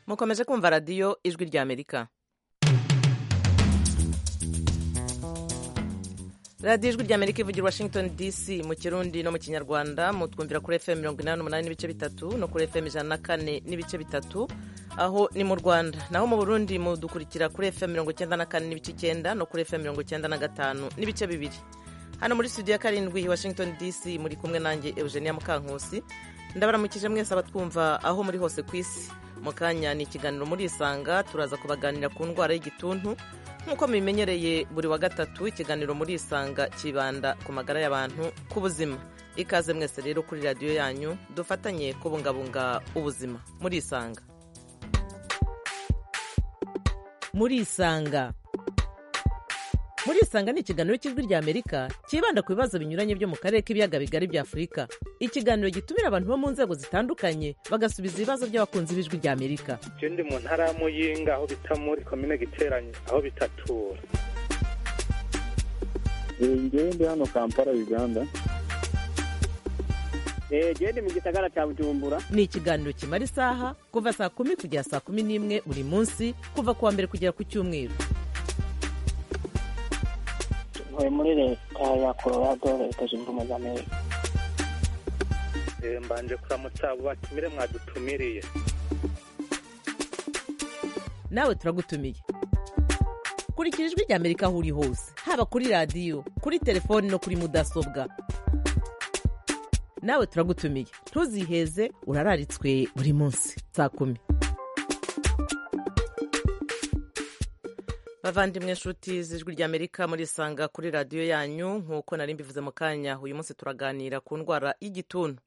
mukomeze kumva radiyo ijwi rya amerika radiyo ijwi rya amerika ivugira i washington dc mu kirundi no mu kinyarwanda mutwumvira kuri fm mirongo inani n'umunani n'ibice bitatu no kuri fm ijana na kane n'ibice bitatu aho ni mu rwanda naho mu burundi mudukurikira kuri fm mirongo icyenda na kane n'ibice icyenda no kuri fm mirongo icyenda na gatanu n'ibice bibiri hano muri studio ya karindwi washington dc muri kumwe nanjye eugenia mukankusi ndabaramukije mwese abatwumva aho muri hose ku isi mu kanya ni ikiganiro muri isanga turaza kubaganira ku ndwara y'igituntu nk'uko mubimenyereye buri wa gatatu ikiganiro muri isanga kibanda ku magara y'abantu ku buzima ikaze mwese rero kuri radiyo yanyu dufatanye kubungabunga ubuzima muri isanga muri isanga muri isanga ni ikiganiro cy'ijwi rya amerika cyibanda ku bibazo binyuranye byo mu karere k'ibiyaga bigari bya afurika ikiganiro gitumira abantu bo mu nzego zitandukanye bagasubiza ibibazo by'abakunzi b'ijwi rya amerika je ndi mu ntara ya muyinga aho bita muri komine giteranye aho bitatura ngewe ndi hano kampala uganda jewe ndi mu gisagara cya bujumbura ni ikiganiro kimara isaha kuva saa kumi kugera saa kumi n'imwe buri munsi kuva ku wa mbere kugera ku cyumweru ntuye muri leta ya colorado leta zunze ubumwe za amerika Eh, mbanje kuramutsa abo batumire mwadutumiriye nawe turagutumiye kurikira ijwi rya amerika aho uri hose haba kuri radiyo kuri telefoni no kuri mudasobwa nawe turagutumiye ntuziheze urararitswe buri munsi saa kumi bavandimwe nshuti z'ijwi rya amerika murisanga kuri radiyo yanyu nk'uko nari mbivuze mu kanya uyu munsi turaganira ku ndwara y'igituntu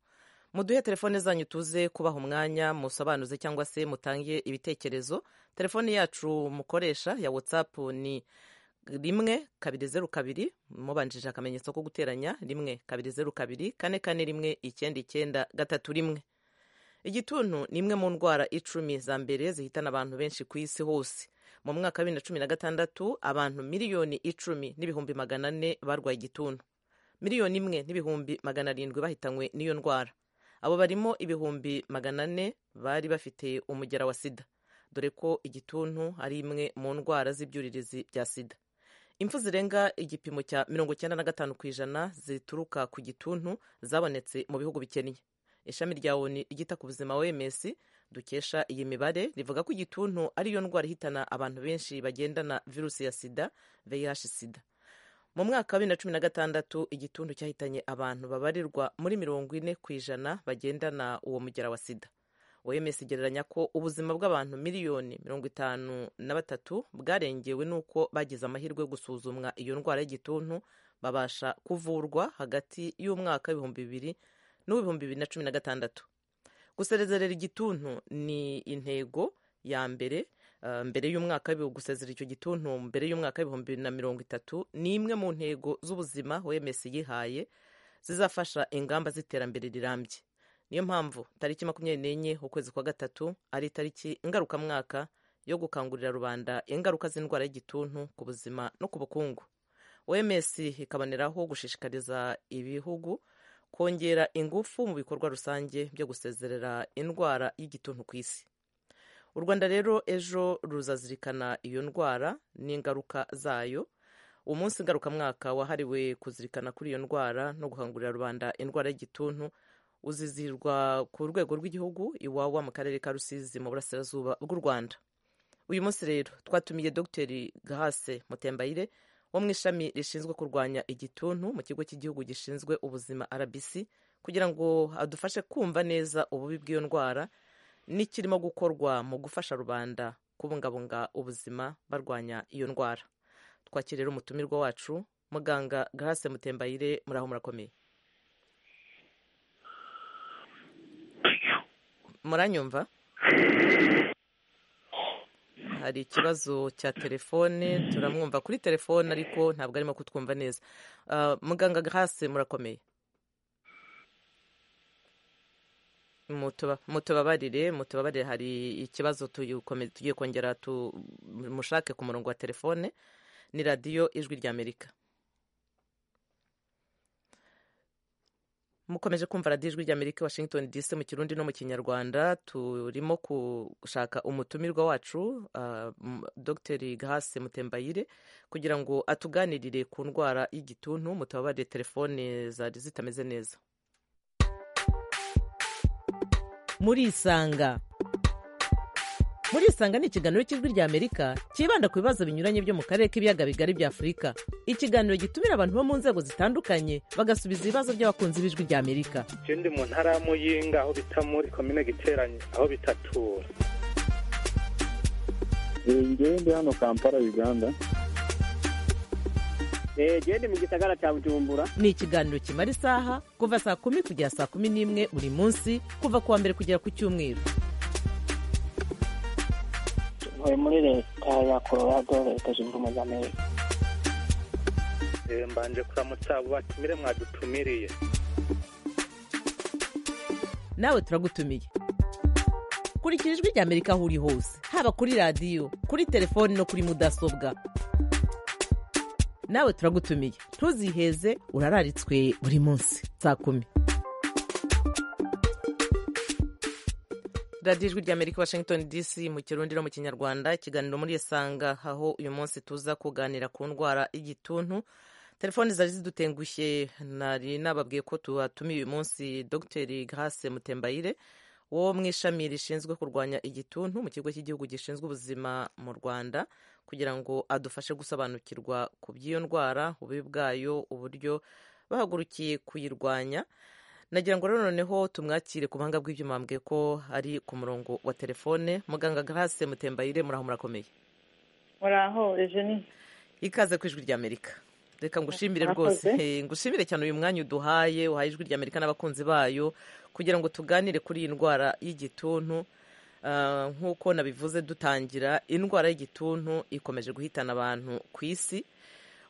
muduhe telefone zanyu tuze kubaha umwanya musobanuze cyangwa se mutange ibitekerezo telefone yacu mukoresha ya whatsapp ni rimwe kabiri zeru kabiri mubanjije akamenyetso ko guteranya rimwe kabiri zeru kabiri kane kane rimwe icyenda icyenda gatatu rimwe igituntu ni imwe mu ndwara icumi za mbere zihitana abantu benshi ku isi hose mu mwaka wa bibiri na cumi na gatandatu abantu miliyoni icumi n'ibihumbi magana ane barwaye igituntu miliyoni imwe n'ibihumbi magana arindwi bahitanywe n'iyo ndwara abo barimo ibihumbi magana ane bari bafite umugera wa sida dore ko igituntu ari imwe mu ndwara z'ibyuririzi bya sida impfu zirenga igipimo cya mirongo icyenda na gatanu ku ijana zituruka ku gituntu zabonetse mu bihugu bikennye ishami rya oni ryita ku buzima oms dukesha iyi mibare rivuga ko igituntu ariyo ndwara ihitana abantu benshi bagendana virusi ya sida vih sida mu mwaka wa bibiri na cumi na gatandatu igituntu cyahitanye abantu babarirwa muri mirongo ine ku ijana bagendana uwo mugera wa sida oms igereranya ko ubuzima bw'abantu miliyoni mirongo itanu na batatu bwarengewe n'uko bagize amahirwe yo gusuzumwa iyo ndwara y'igituntu babasha kuvurwa hagati y'umwaka w'ibihumbi bibiri n'uw'ibihumbi bibiri na cumi na gatandatu gusezerera igituntu ni intego ya mbere mbere y'umwaka gusezera icyo gituntu mbere y'umwaka w'ibihumbi bibiri na mirongo itatu ni imwe mu ntego z'ubuzima oms yihaye zizafasha ingamba z'iterambere rirambye niyo mpamvu tariki makumyabiri n'enye ukwezi kwa gatatu ari itariki ngarukamwaka yo gukangurira rubanda ingaruka z'indwara y'igituntu ku buzima no ku bukungu oms ikaboneraho gushishikariza ibihugu kongera ingufu mu bikorwa rusange byo gusezerera indwara y'igituntu ku isi u rwanda rero ejo ruzazirikana iyo ndwara n'ingaruka zayo umunsi ngarukamwaka wahariwe kuzirikana kuri iyo ndwara no guhangurira rubanda indwara y'igituntu uzizihirwa ku rwego rw'igihugu iwawa mu karere ka rusizi mu burasirazuba bw'u rwanda uyu munsi rero twatumiye dogiteri gahase mutembayire wo mu ishami rishinzwe kurwanya igituntu mu kigo cy'igihugu gishinzwe ubuzima rbc kugira ngo adufashe kumva neza ububi bw'iyo ndwara n'ikirimo gukorwa mu gufasha rubanda kubungabunga ubuzima barwanya iyo ndwara twakirera umutumirwa wacu muganga grace mutembayire muri aho murakomeye muranyumva hari ikibazo cya telefone turamwumva kuri telefone ariko ntabwo arimo kutwumva neza muganga grace murakomeye mutubabarire mutubabarire hari ikibazo tugiye kongera tumushake ku murongo wa telefone ni radiyo ijwi ry'amerika mukomeje kumva radiyo ijwi ry'amerika washington dc mu kirundi no mu kinyarwanda turimo gushaka umutumirwa wacu ah, m- dr gahase mutembayire kugira ngo atuganirire ku ndwara y'igituntu mutababarire telefone zari zitameze neza muri isanga muri isanga ni ikiganiro cy'ijwi ry'amerika cyibanda ku bibazo binyuranye byo mu karere k'ibiyaga bigari bya afurika ikiganiro gitumira abantu bo mu nzego zitandukanye bagasubiza ibibazo by'abakunzi b'ijwi ry'amerika je ndi mu ntara ya muyinga aho bita muri komine giteranyi aho bita tura njyewe ndi hano kampala uganda Eh, jewe ndi mu gisagara ca bujumbura ni ikiganiro kimara isaha kuva saa kumi kugera saa kumi n'imwe buri munsi kuva ku wa mbere kugera ku cyumweru ntuye muri leta ya colorado leta zunze ubumwe za amerika Eh, mbanje kuramutsa abo batumire mwadutumiriye nawe turagutumiye kurikira ijwi rya amerika aho uri hose haba kuri radiyo kuri telefoni no kuri mudasobwa nawe turagutumiye ntuziheze urararitswe buri munsi saa kumi radiyo ijwi rya amerika washington dc mu kirundi no mu kinyarwanda ikiganiro muri isanga aho uyu munsi tuza kuganira ku ndwara y'igituntu telefoni zari zidutengushye nari nababwiye ko tuhatumiye uyu munsi dr grace mutembayire wo mu ishami rishinzwe kurwanya igituntu mu kigo cy'igihugu gishinzwe ubuzima mu rwanda kugira ngo adufashe gusobanukirwa ku by'iyo ndwara ububi bwayo uburyo bahagurukiye kuyirwanya nagira ngo rero noneho tumwakire ku buhanga bw'ibyuma mbwe ko ari ku murongo wa telefone muganga grace mutembayire muraho murakomeye muraho ejeni ikaze ku ijwi ry'amerika reka ngushimire Murakoze. rwose Eh, ngushimire cyane uyu mwanya uduhaye uhaye ijwi ry'amerika n'abakunzi bayo kugira ngo tuganire kuri iyi ndwara y'igituntu Ah, nk'uko nabivuze dutangira indwara y'igituntu ikomeje guhitana abantu ku isi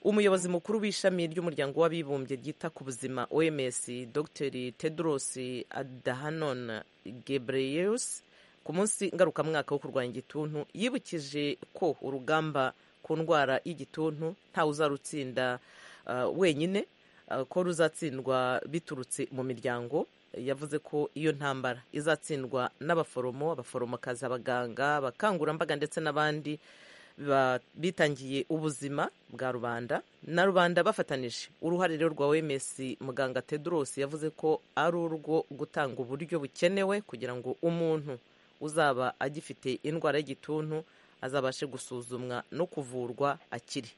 umuyobozi mukuru w'ishami ry'umuryango w'abibumbye ryita ku buzima oms dr tedros adhanom ghebreyesus ku munsi ngarukamwaka wo kurwanya igituntu yibukije ko urugamba ku ndwara y'igituntu ntawe uzarutsinda ah, wenyine ah, ko ruzatsindwa biturutse mu miryango yavuze ko iyo ntambara izatsindwa n'abaforomo abaforomokazi abaganga abakangurambaga ndetse n'abandi ba- bitangiye ubuzima bwa rubanda na rubanda bafatanije uruhare rero rwa oms muganga tedros yavuze ko ari urwo gutanga uburyo bukenewe kugira ngo umuntu uzaba agifite indwara y'igituntu azabashe gusuzumwa no kuvurwa akiri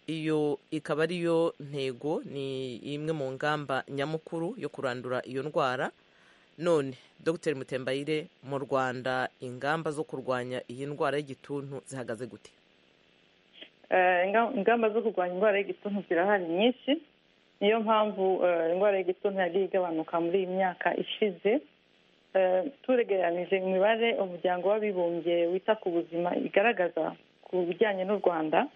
iyo ikaba ariyo ntego ni imwe mu ngamba nyamukuru yo kurandura iyo ndwara none dr mutembayire mu rwanda ingamba zo kurwanya iyi ndwara y'igituntu zihagaze gute Eh, inga- ingamba zo kurwanya indwara y'igituntu zirahari nyinshi niyo mpamvu eh, indwara y'igituntu yagiye igabanuka muri iyi myaka ishize Eh, turegeranije imibare umuryango w'abibumbye wita ku buzima igaragaza ku bijyanye n'u rwanda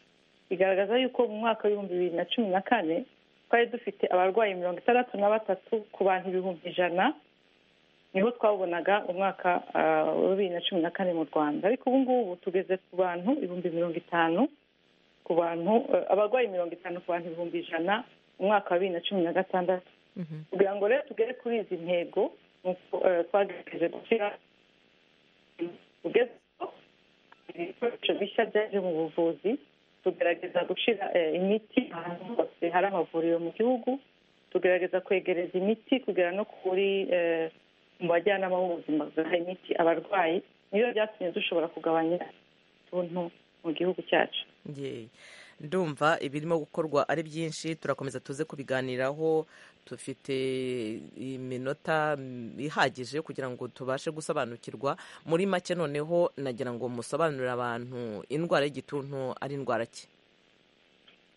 igaragaza yuko mu mwaka w'ibihumbi bibiri na cumi na kane twari dufite abarwayi mirongo itandatu na batatu ku bantu ibihumbi ijana niho twabonaga umwaka ah, wa bibiri na cumi na kane mu rwanda ariko ubu ngubu tugeze ku bantu ibihumbi mirongo itanu ku bantu eh, abarwayi mirongo itanu ku bantu ibihumbi ijana mu mwaka wa bibiri na cumi na gatandatu kugira ngo rero tugere kuri izi ntego ni uko, eh, twagerageje gushyira kugeza ibikoresho bishya byaje mu buvuzi tugerageza gushyira eh, imiti ahantu hose hari amavuriro mu gihugu tugerageza kwegereza imiti kugera no kuri eh, mu bajyanama b'ubuzima bwaha imiti abarwayi niyo byatumye dushobora kugabanya utuntu mu gihugu cyacu Yee. ndumva ibirimo gukorwa ari byinshi turakomeza tuze kubiganiraho dufite iminota mm, ihagije kugira ngo tubashe gusobanukirwa muri make noneho nagira ngo musobanurire abantu indwara y'igituntu ari indwara ki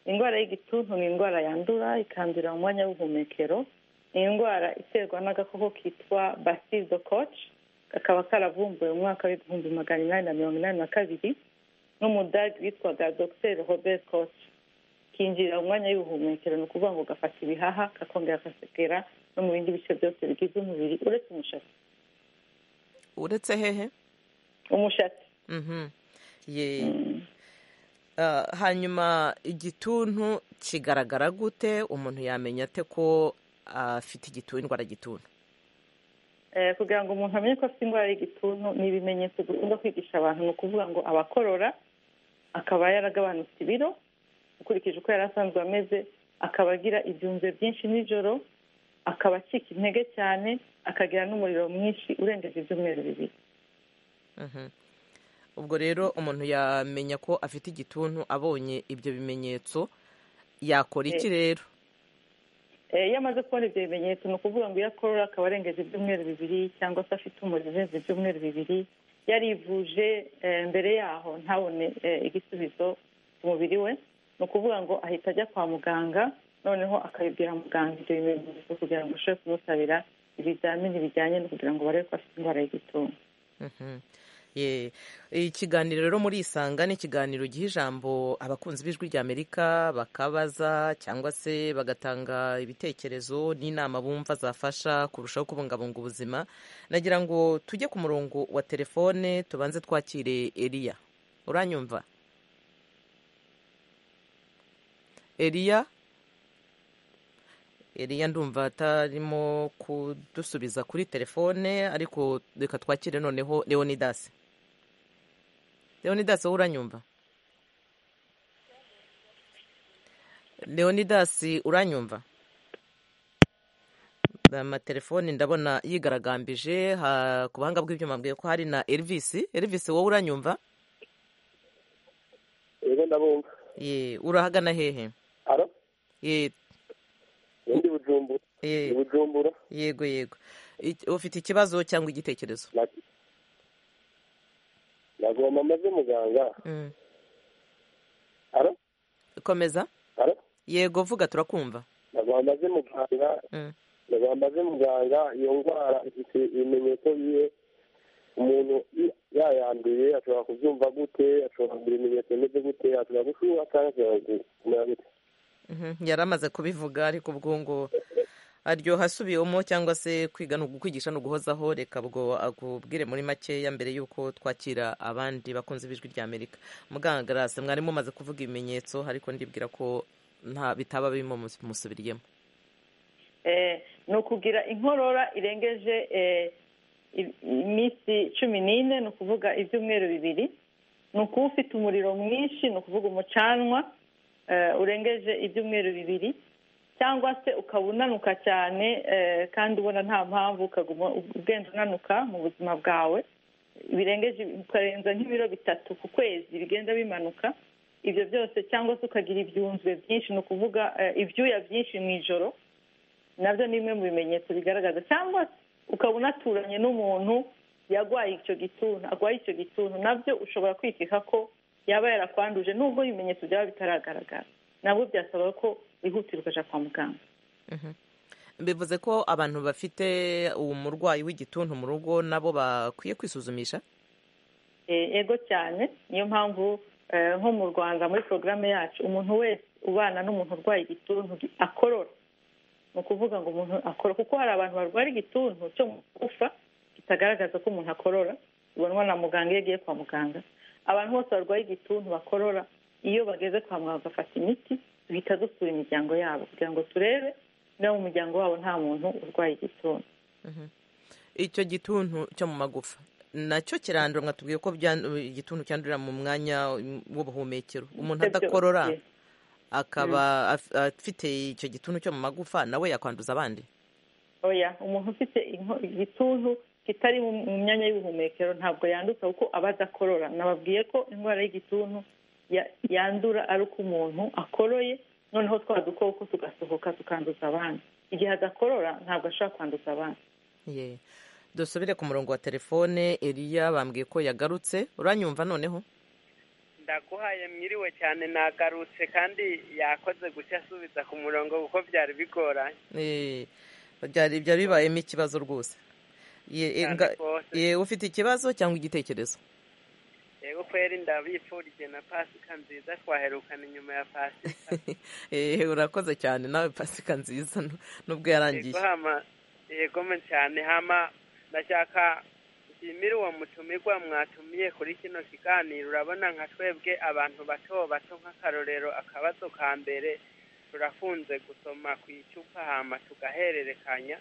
indwara y'igituntu ni indwara yandura ikandurira mu mwanya w'ubuhumekero ni indwara iterwa n'agakoko kitwa basido koci kakaba karavumbuwe mu mwaka w'ibihumbi magana inani na mirongo inani na kabiri n'umudage witwaga dr robert koci kinjirira mu mwanya w'ubuhumekero ni ukuvuga ngo gafata ibihaha kakongera kakagera no mu bindi bice byose bigize umubiri uretse umushatsi uretse hehe umushatsi Mhm. Yee. Ah, hanyuma igituntu kigaragara gute umuntu yamenya ate ko afite igituntu indwara y'igituntu Eh, kugira ngo umuntu amenye ko afite indwara y'igituntu ni ibimenyetso dukunda kwigisha abantu ni ukuvuga ngo abakorora akaba yaragabanutse ibiro ukurikije uko yari asanzwe ameze akaba agira ibyunze byinshi nijoro akaba acika intege cyane akagira n'umuriro mwinshi urengeje ibyumweru bibiri Mhm. ubwo rero umuntu yamenya ko afite igituntu abonye ibyo bimenyetso yakora iki rero Eh, iyo amaze kubona ibyo bimenyetso ni ukuvuga ngo iyo akorora akaba arengeje ibyumweru bibiri cyangwa se afite umuriro urenze ibyumweru bibiri yarivuje eh, mbere yaho ntabone eh, igisubizo ku mubiri we ni ukuvuga ngo ahita ajya kwa muganga noneho akabibwira muganga ibyo bimenyetso kugira ngo ashobore kumusabira ibizamini bijyanye no kugira ngo barebe ko afite indwara y'igituntu Mhm. Ye. ikiganiro rero muri isanga ni ikiganiro giha ijambo abakunzi b'ijwi ry'amerika bakabaza cyangwa se bagatanga ibitekerezo n'inama bumva zafasha kurushaho kubungabunga ubuzima nagira ngo tujye ku murongo wa telefone tubanze twakire eliya uranyumva eliya Eliya ndumva atarimo kudusubiza kuri telefone ariko reka twakire noneho Leonidas Leonidas wowe uranyumva Leonidas uranyumva amatelefoni ndabona yigaragambije ha- ku buhanga bw'ibyuma mbwiye ko hari na Elvis Elvis wowe uranyumva yego ndabumva ye urahagana hehe aro ye ndi bujumbura ye ndi bujumbura yego yego Ik- ufite ikibazo cyangwa igitekerezo Na- nagomba amaze muganga Mm. aro komeza aro yego vuga turakumva nagomba amaze muganga Mm. nagomba amaze muganga iyo ndwara ifite ibimenyetso biye umuntu i- yayanduye ashobora kubyumva gute ashobora kugira ibimenyetso bimeze gute ashobora gushuha cyangwa ashobora kumera gute Mhm, yari amaze kubivuga ariko ubwo ngo aryoha asubiwemo cyangwa se kwiga ni ukukwigisha ni uguhozaho reka ubwo akubwire muri makeya mbere y'uko twakira abandi bakunze b'ijwi rya amerika muganga Grace, mwari mumaze kuvuga ibimenyetso ariko ndibwira ko nta bitaba birimo mus- musubiriyemo Eh, ni ukugira inkorora irengeje eh, i- iminsi cumi n'ine ni ukuvuga ibyumweru bibiri ni ukuba ufite umuriro mwinshi ni ukuvuga umucanwa eh, urengeje ibyumweru bibiri cyangwa se ukaba unanuka cyane eh, kandi ubona nta mpamvu ukaguma ugenda unanuka mu buzima bwawe birengeje ukarenza nk'ibiro bitatu ku kwezi bigenda bimanuka ibyo byose cyangwa se ukagira ibyunzwe byinshi ni ukuvuga eh, ibyuya byinshi mu ijoro nabyo ni bimwe mu bimenyetso bigaragaza cyangwa se ukaba unaturanye n'umuntu yarwaye icyo gituntu arwaye icyo gituntu nabyo ushobora kwikeka ko yaba yarakwanduje nubwo ibimenyetso byaba bitaragaragara nabwo byasaba ko wihutira ukajya kwa muganga bivuze ko abantu bafite uwo murwayi w'igituntu mu rugo nabo bakwiye kwisuzumisha Eh, ego cyane niyo mpamvu eh, nko mu rwanda muri porogaramu yacu umuntu wese ubana n'umuntu urwaye igituntu akorora ni ukuvuga ngo umuntu akora kuko hari abantu barwara igituntu cyo mu gufa kitagaragaza ko umuntu akorora ubonwa na muganga iyo agiye kwa muganga abantu bose barwaye igituntu bakorora iyo bageze kwa muganga bagafata imiti duhita dusura imiryango yabo kugira ngo turebe niba mu muryango wabo nta muntu urwaye igituntu icyo gituntu cyo mu magufa nacyo kirandura mwatubwiye ko byan- igituntu cyandurira mu mwanya w'ubuhumekero umuntu adakorora Yes. akaba af- afite icyo gituntu cyo mu magufa nawe yakwanduza abandi oya umuntu ufite inko- igituntu kitari mu mu myanya y'ubuhumekero ntabwo yanduza kuko aba adakorora nababwiye ko indwara y'igituntu ya- yandura ari uko umuntu akoroye noneho twa dukoko tugasohoka tukanduza abandi igihe adakorora ntabwo ashobora kwanduza abandi Ye. dusubire ku murongo wa telefone eliya bambwiye ko yagarutse uranyumva noneho ndaguhaye mwiriwe cyane nagarutse kandi yakoze gushya asubiza ku murongo kuko byari bigoranye Eh, byari byari bibayemo ikibazo rwose Ye, eh, cyane nga- rwose ye, ufite ikibazo cyangwa igitekerezo yego kweri ndabifurije na pasika nziza twaherukana inyuma ya pasika Eh, urakoze cyane nawe pasika nziza nu- nubwo yarangiye yego hama yego me cyane hama ndashaka nshimire uwo mutumirwa mwatumiye kuri kino kiganiro urabona nka twebwe abantu bato bato nk'akarorero akabazo ka mbere turafunze gusoma ku icupa hama tugahererekanya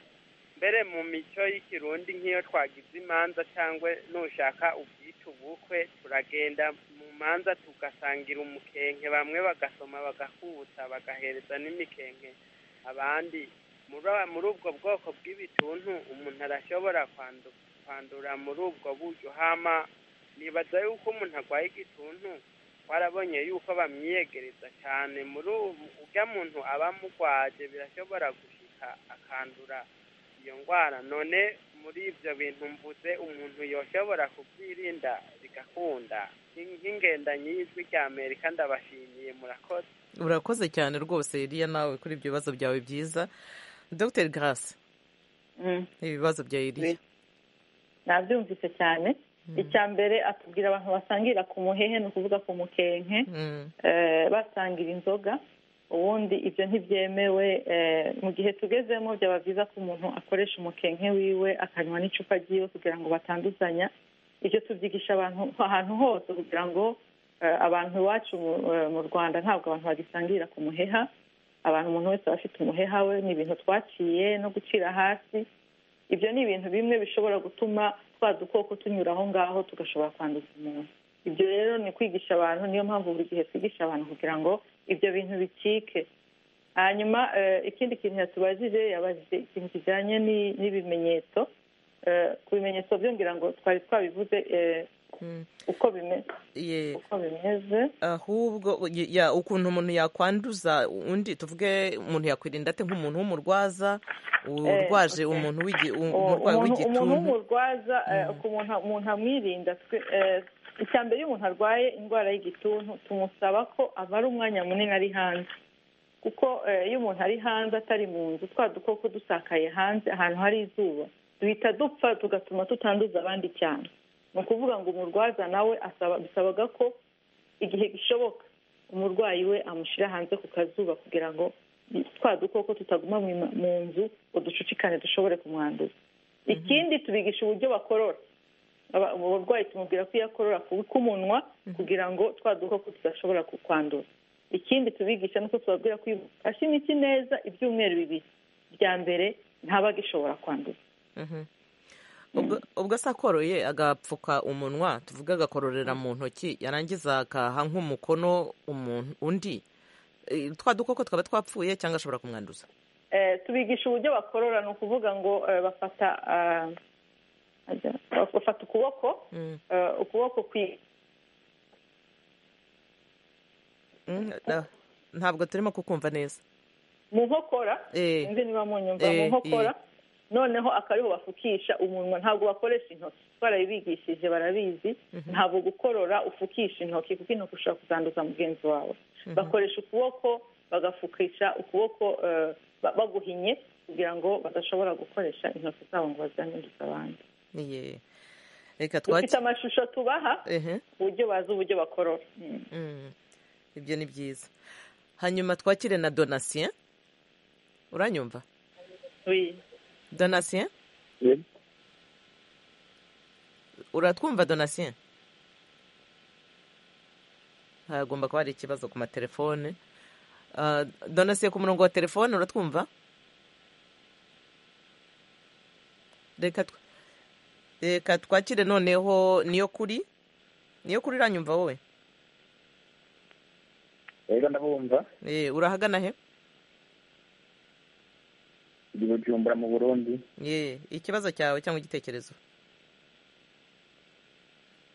mbere mu mico y'ikirundi nk'iyo twagize imanza cyangwa nushaka ubyita ubukwe turagenda mu manza tugasangira umukenke bamwe bagasoma bagakuta bagahereza n'imikenke abandi muri- muri ubwo bwoko bw'ibituntu umuntu arashobora kwandu- kwandura muri ubwo buryo hama nibaza yuko umuntu arwaye igituntu warabonye yuko bamwiyegereza cyane muri ubu ujya muntu aba amugwaje birashobora gushika akandura iyo ndwara none muri ibyo bintu mvuze umuntu yoshobora kubyirinda bigakunda Nk'in- nk'ingendanyi y'ijwi rya amerika ndabashimiye murakoze urakoze cyane rwose eliya nawe kuri ibyo bibazo byawe byiza dr grace Mm. ibibazo bya eliya nabyumvise cyane icya mbere atubwira abantu basangira ku muhehe ni ukuvuga ku mukenke Mm. eh, basangira inzoga ubundi ibyo ntibyemewe eh, mu gihe tugezemo byaba byiza ko umuntu akoresha umukenke wiwe akanywa n'icupa ryiwe kugira ngo batanduzanya ibyo tubyigisha abantu ahantu hose kugira ngo eh, abantu iwacu mu- eh, mu rwanda ntabwo abantu bagisangira ku muheha abantu umuntu wese aba afite umuheha we ni ibintu twaciye no gucira hasi ibyo ni ibintu bimwe bishobora gutuma twa dukoko tunyura aho ngaho tugashobora kwanduza umuntu ibyo rero ni kwigisha abantu niyo mpamvu buri gihe twigisha abantu kugira ngo ibyo bintu bicike hanyuma eh, ikindi kintu yatubajije yabajije ikintu kijyanye ni- n'ibimenyetso Eh, ku bimenyetso byo ngira ngo twari twabivuze eh, Mm. uko bime- Ye- uko bimeze ahubwo ye- ya- ukuntu umuntu yakwanduza undi tuvuge umuntu yakwirinda ate nk'umuntu w'umurwaza urwaje okay. umuntu w'igi- u- Uwo- umurwayi umuntu- umuntu w'igituntu w'umurwaza eh, ku muntu umuntu amwirinda twe- eh, icya mbere iyo umuntu arwaye indwara y'igituntu tumusaba ko amara umwanya munini ari hanze kuko eh, iyo umuntu ari hanze atari mu nzu twa dukoko dusakaye hanze ahantu hari izuba duhita dupfa tugatuma tutanduza abandi cyane ni ukuvuga ngo umurwaza nawe asaba bisabaga ko igihe gishoboka umurwayi we amushyira hanze ku kazuba kugira ngo twa dukoko tutaguma mu ma- mu nzu uducucikane dushobore kumwanduza ikindi tubigisha uburyo bakorora Aba- umurwayi tumubwira ko iyo akorora kubika umunwa kugira ngo twa dukoko tudashobora kukwandura ikindi tubigisha nuko tubabwira ko iyo ufashe imiti neza ibyumweru bibiri bya mbere ntabagishobora kwandura Mhm. Ubwo- ubwo se akoroye agapfuka umunwa tuvuge agakororera mu ntoki yarangiza akaha nk'umukono umuntu undi Eh, twa dukoko twaba twapfuye cyangwa ashobora kumwanduza Eh, tubigisha uburyo bakorora ni ukuvuga ngo eh, bafata ah, ajya- bafata ukuboko Mm. eh, ukuboko kwi- Mm, ah, ntabwo turimo kukumva neza mu nkokora Eh. sinzi niba munyumva Eh, mu nkokora eh. noneho akariho bafukisha umunwa ntabwo bakoresha intoki barabibigishije barabizi ntabwo gukorora ufukisha intoki kuko intoki ushobora kuzanduza mugenzi wawe bakoresha ukuboko bagafukisha ukuboko eh, ba- baguhinye kugira ngo badashobora gukoresha intoki zabo ngo bazanduze abandi Ye. reka dufite twaki amashusho tubaha Ehe. ku buryo bazi uburyo bakorora Mm. Mm. ibyo ni byiza hanyuma twakire na donatien uranyumva Oui. donatien Eh, uratwumva donatien hagomba kuba hari ikibazo ku matelefone Ah, donatien ku murongo wa telefone uratwumva reka tw- reka twakire noneho niyo kuri niyo kuri uranyumva wowe Rero ndabumva Eh, urahagana he ndi bujumbura mu burundi Ye, ikibazo cyawe cyangwa igitekerezo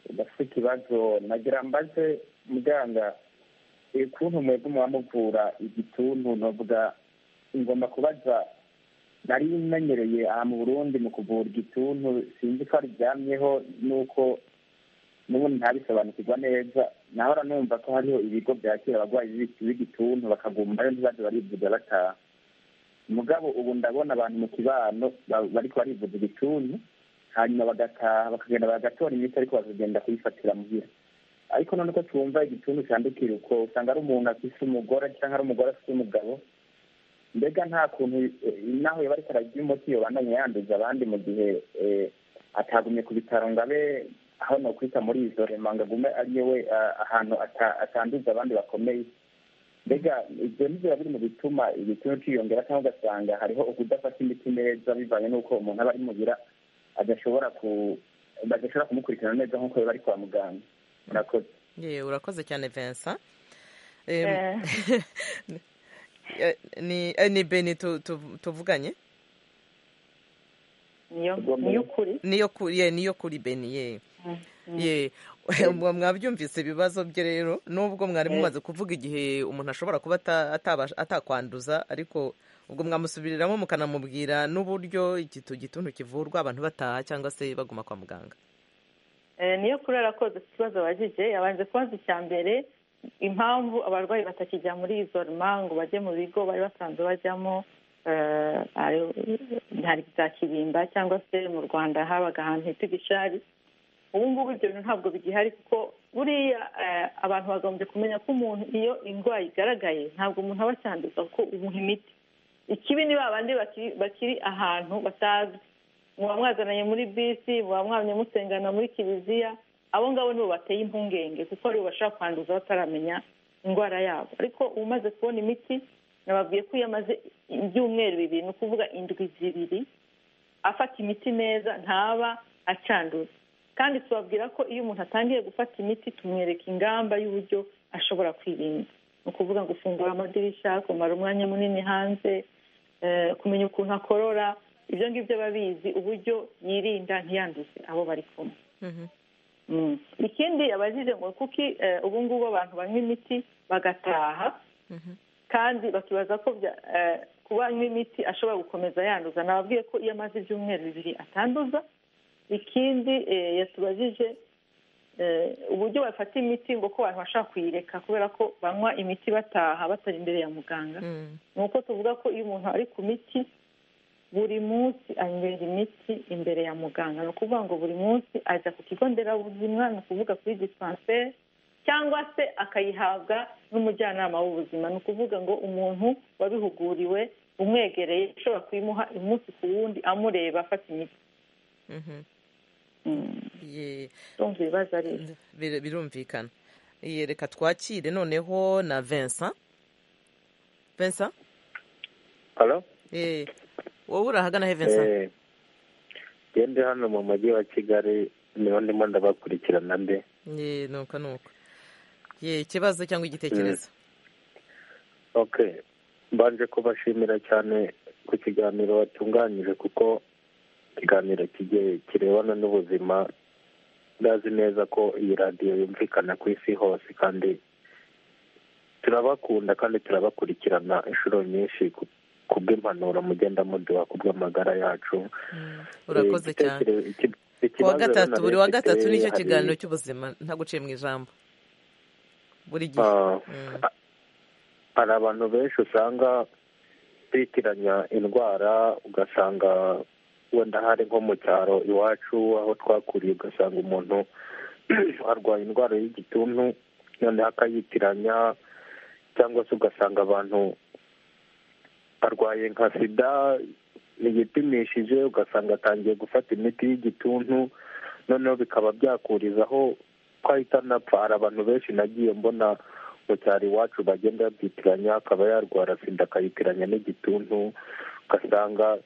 udafite ikibazo nagira mbaze muganga eh, ukuntu mwebwe muramuvura igituntu novuga ngomba kubaza nari menyereye aha mu burundi mu kuvura igituntu sinzi ko aryamyeho nuko n'ubundi ntabisobanukirwa neza nahora numva ko hariho ibigo byakira abarwayi b'iki- b'igituntu bakagumbayo ntibaze barivuga bataha mugabo ubu ndabona abantu mu kibano ba- bariko barivuza igituntu hanyuma bagataha bakagenda bagatora imiti ariko bakagenda kuyifatira muhira ariko none ko twumva igituntu cyandukira uko usanga ari umuntu afise umugore cyangwa ari umugore afise umugabo mbega nta kuntu eh, naho yoba ariko ararya umuti yobandanya yanduza abandi mu gihe eh, atagumye ku bitaro ngo abe aho nokwita muri izo rema ngo agume ari we ahantu ata- atanduza abandi bakomeye mbega ibyo biba biri mu bituma igituntu cyiyongera cyangwa ugasanga hariho ukudafata imiti neza bivanye n'uko umuntu aba ari mubira adashobora ku badashobora kumukurikirana neza nk'uko biba ari kwa muganga murakoze yewe urakoze cyane vincent Em, ni eh, ni beni tu- tu- tuvuganye niyo Ugomba- niyo ukuri niyo kuri ye niyo kuri beni ye ye Mwa- mwabyumvise ibibazo bye rero nubwo mwari mumaze kuvuga igihe umuntu ashobora kuba ata- atabasha- atakwanduza ariko ubwo mwamusubiriramo mukanamubwira n'uburyo igitu gituntu kivurwa abantu bataha cyangwa se baguma kwa muganga Eh, niyo kurera koze ikibazo bagize yabanje kubaza icya mbere impamvu abarwayi batakijya muri isoroma ngo bajye mu bigo bari basanzwe bajyamo eh, ari- hari bya kibimba cyangwa se mu rwanda habaga ahantu hita igishari ubu ngubu ibyo bintu ntabwo bigihari kuko buriya eh, abantu bagombye kumenya ko umuntu iyo indwara igaragaye ntabwo umuntu aba acyanduza kuko umuha imiti ikibi ni ba bandi baki- bakiri ahantu batazwi muba mwazananye muri bisi muba mwamye musengana muri kiliziya abo ngabo nibo bateye impungenge kuko aribo bashobora kwanduza bataramenya indwara yabo ariko umaze kubona imiti nababwiye ko iyo amaze ibyumweru bibiri ni ukuvuga indwi zibiri afata imiti neza ntaba acanduza kandi tubabwira ko iyo umuntu atangiye gufata imiti tumwereka ingamba y'uburyo ashobora kwirinda ni ukuvuga ngo ufungura amadirishya kumara umwanya munini hanze eh, kumenya ukuntu akorora ibyo ngibyo aba abizi uburyo yirinda ntiyanduze abo bari kumwe Mm. ikindi abajije ngo kuki eh, ubu ngubu abantu banywa imiti bagataha kandi bakibaza ko bya- eh, kuba anywa imiti ashobora gukomeza yanduza nababwiye ko iyo amaze ibyumweru bibiri atanduza ikindi eh, yatubajije eh, uburyo bafata imiti ngo ko abantu bashobora kuyireka kubera ko banywa imiti bataha batari imbere ya muganga Mm. ni uko tuvuga ko iyo umuntu ari ku miti buri munsi anywera imiti imbere ya muganga ni ukuvuga ngo buri munsi ajya ku kigo nderabuzima ni ukuvuga kuri disipanseri cyangwa se akayihabwa n'umujyanama w'ubuzima ni ukuvuga ngo umuntu wabihuguriwe umwegereye ushobora kuyimuha umunsi ku wundi amureba afata imiti Mhm. Mm, Ye. ndumva ibibazo ari ibyo Bir- birumvikana Ye, reka twakire noneho na vincent vincent halo Eh, wowe uri ahagana he Vincent Eh, ngende hano mu mujyi wa kigali niho ndimo ndabakurikirana mbe ye nuko nuko ye ikibazo cyangwa igitekerezo okay mbanje kubashimira cyane ku kiganiro watunganyije kuko ikiganiro kigiye kirebana n'ubuzima ndazi neza ko iyi radiyo yumvikana ku isi hose kandi turabakunda kandi turabakurikirana inshuro nyinshi ku- kubw'impanuro mugenda muduha kubw'amagara yacu urakoze cyane Igitekerezo- iki- ku wa ikibazo gatatu rero buri wa nari mfite gatatu nicyo hari- kiganiro cy'ubuzima nta guciye mu ijambo buri gihe Ah, Mm. hari abantu benshi usanga bitiranya indwara ugasanga wenda hari nko mu cyaro iwacu aho twakuriye ugasanga umuntu arwaye indwara y'igituntu noneho akayitiranya cyangwa se ugasanga abantu arwaye nka sida ntiyipimishije ugasanga atangiye gufata imiti y'igituntu noneho bikaba byakurizaho ko ahita anapfa hari abantu benshi nagiye mbona mu cyaro iwacu bagenda babyitiranya akaba yarwara sida akayitiranya n'igituntu ugasanga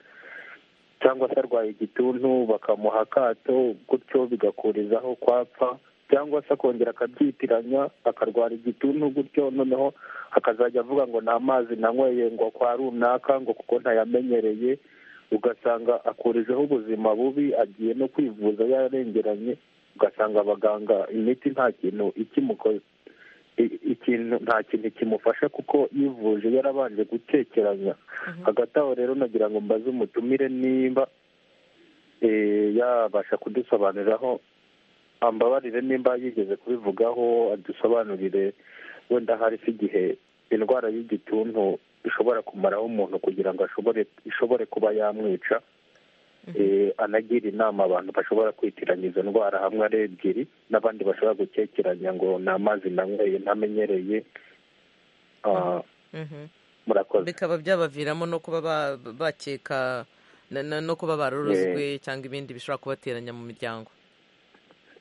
cyangwa se arwaye igituntu bakamuha akato gutyo bigakurizaho kwapfa cyangwa se akongera akabyitiranya akarwara igituntu gutyo noneho akazajya avuga ngo nta mazi nanyweye ngo kwa runaka ngo kuko ntayamenyereye ugasanga akurijeho ubuzima bubi agiye no kwivuza yarengeranye ugasanga abaganga imiti nta kintu ikimukoze i- ikintu nta kintu kimufasha kuko yivuje yarabanje gutekeranya hagati aho rero nagira ngo mbaze umutumire nimba eh, yabasha kudusobanuriraho ambabarire nimba yigeze kubivugaho adusobanurire wenda hari se igihe indwara y'igituntu ishobora kumaraho umuntu kugira ngo ashobore ishobore kuba yamwica Eh, anagira inama abantu bashobora kwitiranya izo ndwara hamwe ari ebyiri n'abandi bashobora gukekeranya ngo ni amazi nanyweye ntamenyereye Ah, Mhm. murakoze bikaba byabaviramo no kuba ba- bakeka na- na- no kuba barorozwe cyangwa ibindi bishobora kubateranya mu miryango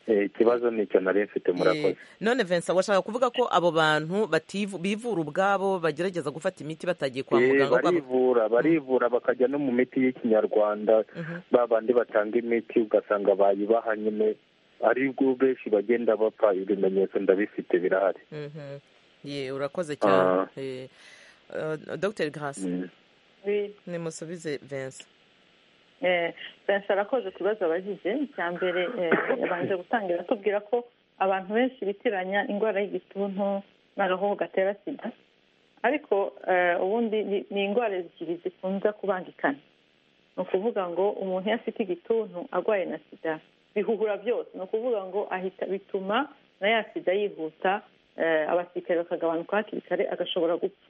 ikibazo ni icyo nari mfite murakoze none Vincent washaka kuvuga ko abo bantu bativu- bivura ubwabo bagerageza gufata imiti batagiye kwa Eh, muganga ubwabo barivura barivura bakajya no mu miti y'ikinyarwanda ba bandi batanga imiti ugasanga bayibaha nyine ari bwo benshi bagenda bapfa ibimenyetso ndabifite birahari Mhm. Ye, urakoze cyane Ah. Eh, eh, Dr Grace Mm. Wi- nimusubize Vincent eh, Vincent arakoze ku bibazo abagize icya mbere eh, yabanje gutangira atubwira ko abantu benshi bitiranya indwara y'igituntu n'agakoko gatera sida ariko eh, ubundi ni- ni indwara ebyiri zikunze kubangikana ni ukuvuga ngo umuntu iyo afite igituntu arwaye na sida bihuhura byose ni ukuvuga ngo ahita bituma na ya sida yihuta eh, abasirikare bakagabanuka hakiri kare agashobora gupfa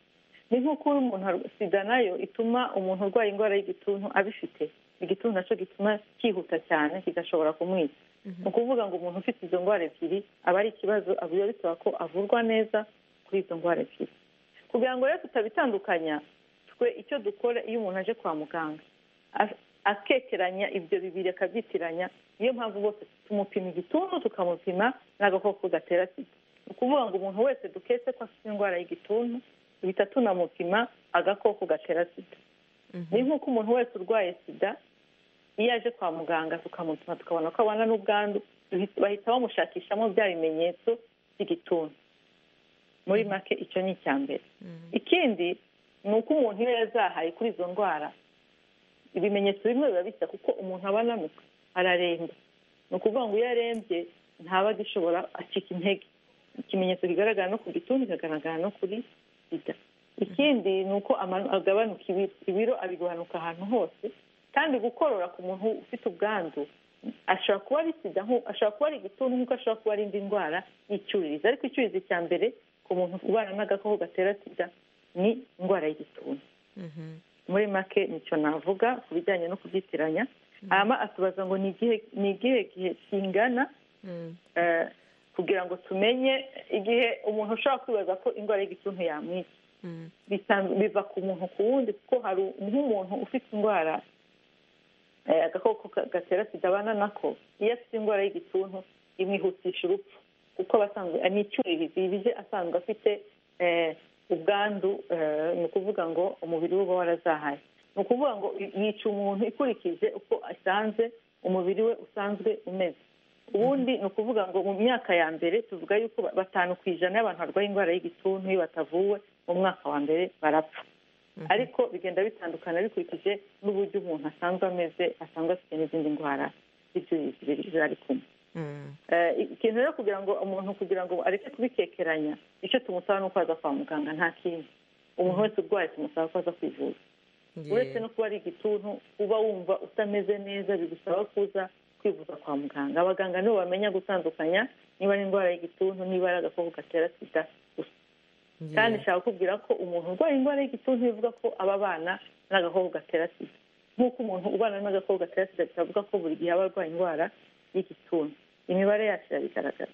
ni nko kuba umuntu arwa- sida nayo ituma umuntu urwaye indwara y'igituntu abifite igituntu nacyo gituma cyihuta cyane kigashobora kumwica ni ukuvuga ngo umuntu ufite izo ndwara ebyiri aba ari ikibazo biba bisaba ko avurwa neza kuri izo ndwara ebyiri kugira ngo rero tutabitandukanya twe icyo dukora iyo umuntu aje kwa muganga a- akekeranya ibyo bibiri akabyitiranya niyo mpamvu bose tumupima igituntu tukamupima n'agakoko gatera sida ni ukuvuga ngo umuntu wese duketse ko afite indwara y'igituntu duhita tunamupima agakoko gatera sida ni nk'uko umuntu wese urwaye sida iyo aje kwa muganga tukamupima tukabona ko abana n'ubwandu duhita- bahita bamushakishamo bya bimenyetso by'igituntu muri make icyo ni icya mbere ikindi ni uko umuntu iyo yazahaye kuri izo ndwara ibimenyetso bimwe biba bisa kuko umuntu aba anamuka araremba ni ukuvuga ngo iyo arembye ntaba agishobora acika intege ikimenyetso kigaragara no ku gituntu kikagaragara no kuri sida ikindi ni uko ama- agabanuka ibiro ibiro abigabanuka ahantu hose kandi gukorora ku muntu ufite ubwandu ashobora kuba ari sida nku- ashobora kuba ari igituntu nk'uko ashobora kuba ari indi ndwara y'icyuririzi ariko icyuririzi cya mbere ku muntu ubana n'agakoko gatera sida ni indwara y'igituntu muri make nicyo navuga ku bijyanye no kubyitiranya hama atubaza ngo ni igihe ni igihe gihe kingana eh, kugira ngo tumenye igihe umuntu ushobora kwibaza ko indwara y'igituntu yamwica bitan- biva ku muntu ku wundi kuko hari nk'umuntu ufite indwara eh, agakoko ka- gatera sida abana nako iyo afite indwara y'igituntu imwihutisha urupfu kuko aba asanzwe ni icyuririzi bije asanzwe afite eh, ubwandu eh, ni ukuvuga ngo umubiri we uba warazahaye ni ukuvuga ngo i- yica umuntu ikurikije uko asanze umubiri we usanzwe umeze ubundi ni ukuvuga ngo mu myaka ya mbere tuvuga yuko ba- batanu ku ijana y'abantu barwaye indwara y'igituntu iyo batavuwe mu mwaka wa mbere barapfa ariko bigenda bitandukana bikurikije n'uburyo umuntu asanzwe ameze asanzwe afite n'izindi ndwara z'ibyuririzi biri- zari kumwe Mm. Eh, ikintu rero kugira ngo umuntu kugira ngo areke kubikekeranya icyo tumusaba ni uko aza kwa muganga nta kindi umuntu wese urwaye tumusaba ko aza kwivuza Ye. uretse no kuba ari igituntu uba wumva utameze neza bigusaba kuza kwivuza kwa muganga abaganga nibo bamenya gutandukanya niba ari indwara y'igituntu niba ari agakoko gatera sida gusa Ye. kandi nshaka kukubwira ko umuntu urwaye indwara y'igituntu bivuga ko aba abana n'agakoko gatera sida nk'uko umuntu ubana n'agakoko gatera sida bitavuga ko buri gihe aba arwaye indwara y'igituntu imibare yacu irabigaragaza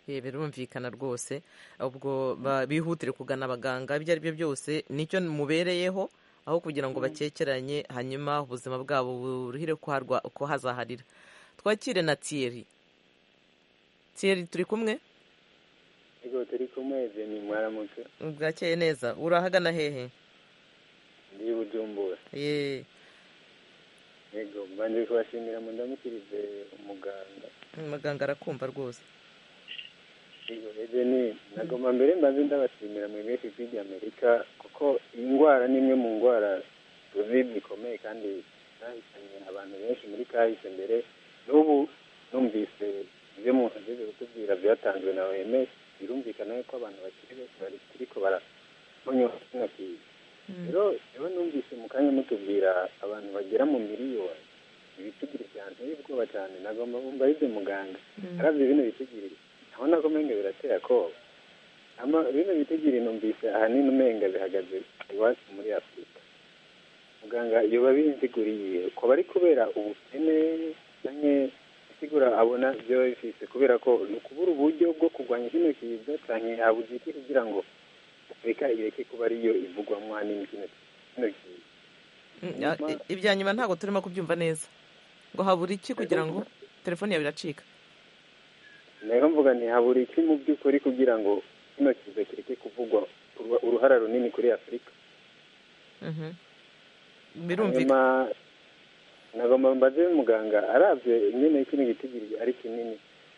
Ye, birumvikana rwose ubwo ba- bihutire kugana abaganga ibyo ari byo byose nicyo mubereyeho aho kugira ngo bakekeranye hanyuma ubuzima bwabo buruhire ko harwa- ko hazaharira twakire na Thierry Thierry turi kumwe Ego turi kumwe Zeni mwaramutse bwakeye neza urahagana hehe ndi Bujumbura ye ego mbanje kubashimira mu ndamukirize umuganga muganga arakumva rwose ego Zeni nagoma mbere mbanze ndabashimira mwe benshi by'igi Amerika kuko iyi ndwara ni imwe mu ndwara tuzi zikomeye kandi zahitanye abantu benshi muri kahise mbere n'ubu numvise ibyo umuntu ageze kutubwira byatanzwe na OMS birumvikana yuko abantu bakiri benshi bari ariko barabonyeho kinakiri rero rero numvise mu kanya mutubwira abantu bagera mu miliyoni ibitugiri byanteye ubwoba cyane nagomba bumva ibyo muganga arabye bino bitugiri ntabona ko umenga birateye akoba ama bino bitugiri numvise ahanini umenga bihagaze iwacu muri afurika muganga yoba binziguriye kuba ari kubera ubukene cyangwa isigura abona byo bifise kubera ko ni ukubura uburyo bwo kurwanya kino kiza cyangwa habugiti kugira ngo afurika ireke kuba ariyo ivugwamo ahanini kino kino kiza Mm, ah, i- ibya nyuma ntabwo turimo kubyumva neza ngo habura iki kugira ngo telefone yawe iracika rero mvuga ntihabura iki mu by'ukuri kugira ngo kino kiza kireke kuvugwa uruhara runini kuri afurika birumvikana nagomba mbaze muganga arabye nyine kino gitigiri ari kinini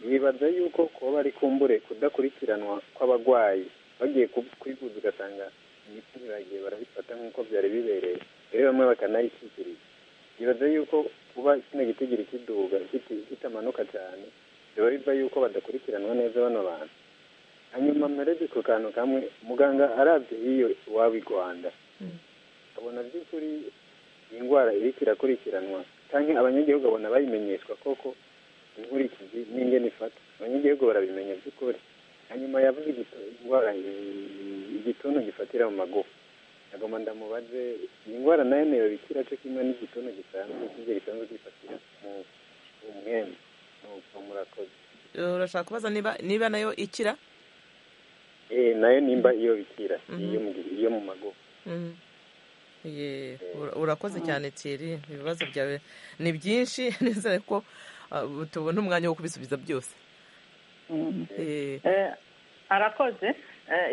yibaza yuko kuba bari kumbure kudakurikiranwa kw'abarwayi bagiye kwivuza ugasanga imiti ntibaragiye barabifata nk'uko byari bibereye rero bamwe bakanayishyikiriza yibaza yuko kuba kino gitigiri kiduga kitamanuka cyane biba biva yuko badakurikiranwa neza bano bantu hanyuma mpereze ku kantu kamwe muganga arabye iyo iwaba i rwanda abona by'ukuri iyi ndwara iriko irakurikiranwa cyangwa abanyagihugu abona bayimenyeshwa koko inkurikizi n'ingene ifata abanyagihugu barabimenya by'ukuri hanyuma yavuze indwara igituntu gifatira mu magufa agomba ndamubaze iyi ndwara nayo niyo bikira cyo kimwe n'igituntu gisanzwe kijya gisanzwe gifatira mu mwembe murakoze urashaka kubaza niba nayo ikira nayo nimba iyo bikira iyo mu magufa urakoze cyane tiri ibibazo byawe ni byinshi nizere ko tubona umwanya wo kubisubiza byose arakoze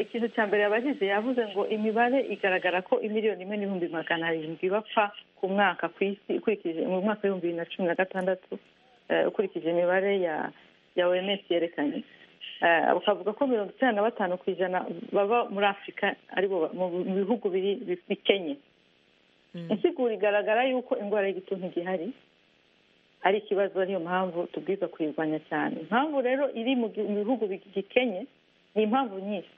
ikintu cya mbere yabagize yavuze ngo imibare igaragara ko imiliyoni imwe n'ibihumbi magana arindwi bapfa ku mwaka ku isi ukurikije mu mwaka w'ibihumbi bibiri na cumi na gatandatu ukurikije imibare ya oms yerekanye bakavuga ko mirongo itanu na batanu ku ijana baba muri afurika aribo mu bihugu bikenye insigura igaragara yuko indwara y'igituntu igihari ari ikibazo ariyo mpamvu tubwiza kuyirwanya cyane impamvu rero iri mu bihugu bigikenye ni impamvu nyinshi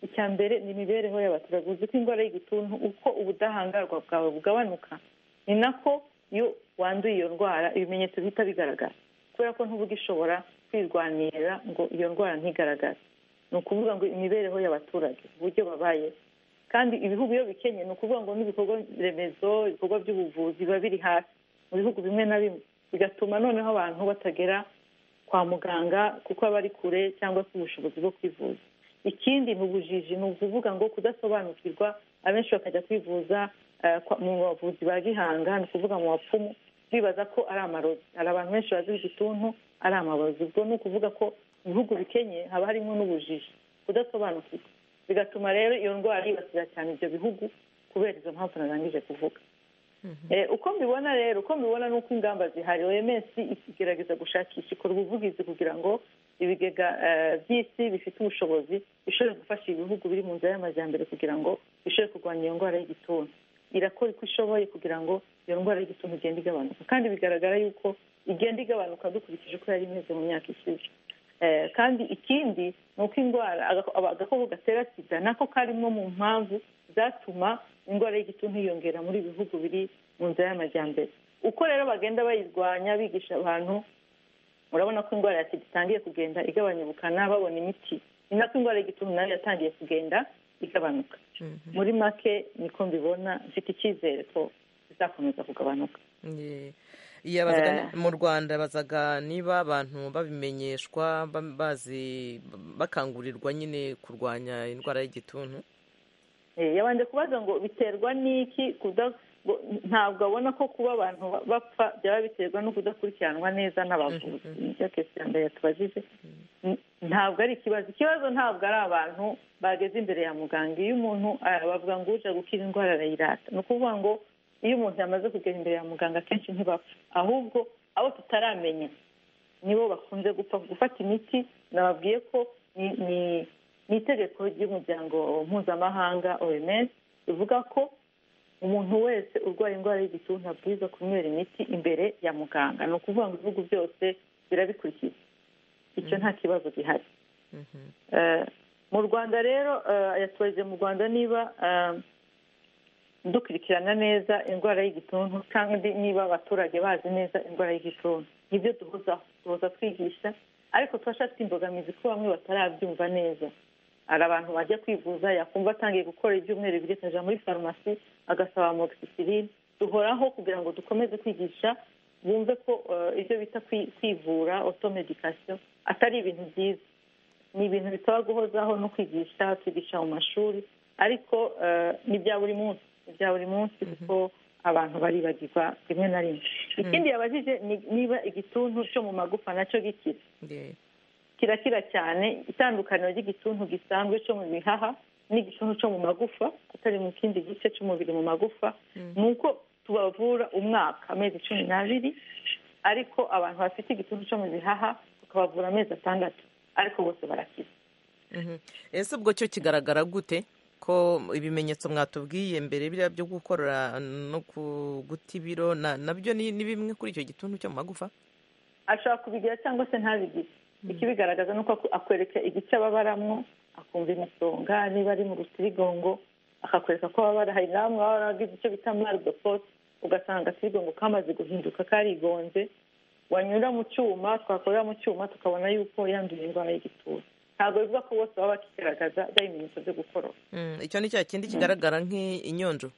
icya mbere ni imibereho y'abaturage uzi ko indwara y'igituntu uko ubudahangarwa bwawe bugabanuka ni nako iyo wanduye iyo ndwara ibimenyetso bihita bigaragara kubera ko ntuba ugishobora kwirwanirira ngo iyo ndwara ntigaragare ni ukuvuga ngo imibereho y'abaturage uburyo babaye kandi ibihugu iyo bikenye ni ukuvuga ngo n'ibikorwa remezo ibikorwa by'ubuvuzi biba biri hasi mu bihugu bimwe na bimwe bigatuma noneho abantu batagera kwa muganga kuko aba ari kure cyangwa se ubushobozi bwo kwivuza ikindi ni ubujiji ni ukuvuga ngo kudasobanukirwa abenshi bakajya kwivuza mu bavuzi ba gihanga ni ukuvuga mu bapfumu bibaza ko ari amarozi hari abantu benshi bazi igituntu ari amarozi ubwo ni ukuvuga ko mu bihugu bikenye haba harimo n'ubujiji kudasobanukirwa bigatuma rero iyo ndwara yibasira cyane ibyo bihugu kubera izo mpamvu narangije kuvuga uko mbibona rero uko mbibona ni uko ingamba zihari oms igerageza gushakisha ikora ubuvugizi kugira ngo ibigega by'isi bifite ubushobozi bishobore gufasha ibihugu biri mu nzira y'amajyambere kugira ngo bishobore kurwanya iyo ndwara y'igituntu irakora uko ishoboye kugira ngo iyo ndwara y'igituntu igenda igabanuka kandi bigaragara yuko igenda igabanuka dukurikije uko yari imeze mu myaka ishize kandi ikindi ni uko indwara agakoko gatera sida nako karimo mu mpamvu zatuma indwara y'igituntu yiyongera muri bihugu biri mu nzira y'amajyambere uko rero bagenda bayirwanya bigisha abantu urabona ko indwara ya sida itangiye kugenda igabanya ubukana babona imiti ni nako indwara y'igituntu nayo yatangiye kugenda igabanuka muri make niko mbibona mfite icyizere ko bizakomeza kugabanuka mu rwanda bazaga niba abantu babimenyeshwa bazi bakangurirwa nyine kurwanya indwara y'igituntu yabanje kubaza ngo biterwa n'iki ntabwo abona ko kuba abantu bapfa byaba biterwa no kudakurikiranwa neza n'abavuzi nicyo kesi ya mbere yatubajije ntabwo ari ikibazo ikibazo ntabwo ari abantu bageze imbere ya muganga iyo umuntu bavuga ngo uje gukira indwara arayirata ni ukuvuga ngo iyo umuntu yamaze kugera imbere ya muganga akenshi ntibapfa ahubwo abo tutaramenya nibo bakunze gupfa gufata imiti nababwiye ko ni itegeko ry'umuryango mpuzamahanga oms rivuga ko umuntu wese urwaye indwara y'igituntu abwirizwa kunywera imiti imbere ya muganga ni ukuvuga ngo ibihugu byose birabikurikiza icyo nta kibazo gihari mu rwanda rero yatubajije mu rwanda niba dukurikirana neza indwara y'igituntu kandi niba abaturage bazi neza indwara y'igituntu nibyo duhuzaho duhuza twigisha ariko turashaka imbogamizi ko bamwe batarabyumva neza hari abantu bajya kwivuza yakumva atangiye gukora ibyumweru bibiri akajya muri farumasi agasaba mogisisirine duhoraho kugira ngo dukomeze kwigisha bumve ko ibyo bita kwivura otomedikasiyo atari ibintu byiza ni ibintu bisaba guhozaho no kwigisha twigisha mu mashuri ariko ni ibya buri munsi ibya buri munsi kuko abantu baribagirwa rimwe na rimwe ikindi yabajije niba igituntu cyo mu magufa nacyo gikira kirakira cyane itandukaniro ry'igituntu gisanzwe cyo mu bihaha n'igituntu cyo mu magufa atari mu kindi gice cy'umubiri mu magufa ni uko tubavura umwaka amezi cumi n'abiri ariko abantu bafite igituntu cyo mu bihaha tukabavura amezi atandatu ariko bose barakize ese ubwo cyo kigaragara gute ko ibimenyetso mwatubwiye mbere biriya byo gukora no guta ibiro nabyo ni bimwe kuri icyo gituntu cyo mu magufa ashobora kubigira cyangwa se ntabigire ikibigaragaza ni uko akwereka igice ababaramo akumva imisonga niba ari mu rutirigongo akakwereka ko ababara hari namwe baba baragize icyo bita maridofote ugasanga agatirigongo kamaze guhinduka karigonze wanyura mu cyuma twakorera mu cyuma tukabona yuko yanduye indwara y'igituntu ntabwo bivuga ko bose baba bakigaragaza bya bimenyetso byo gukorora icyo ni cya kindi kigaragara nk'inyonjo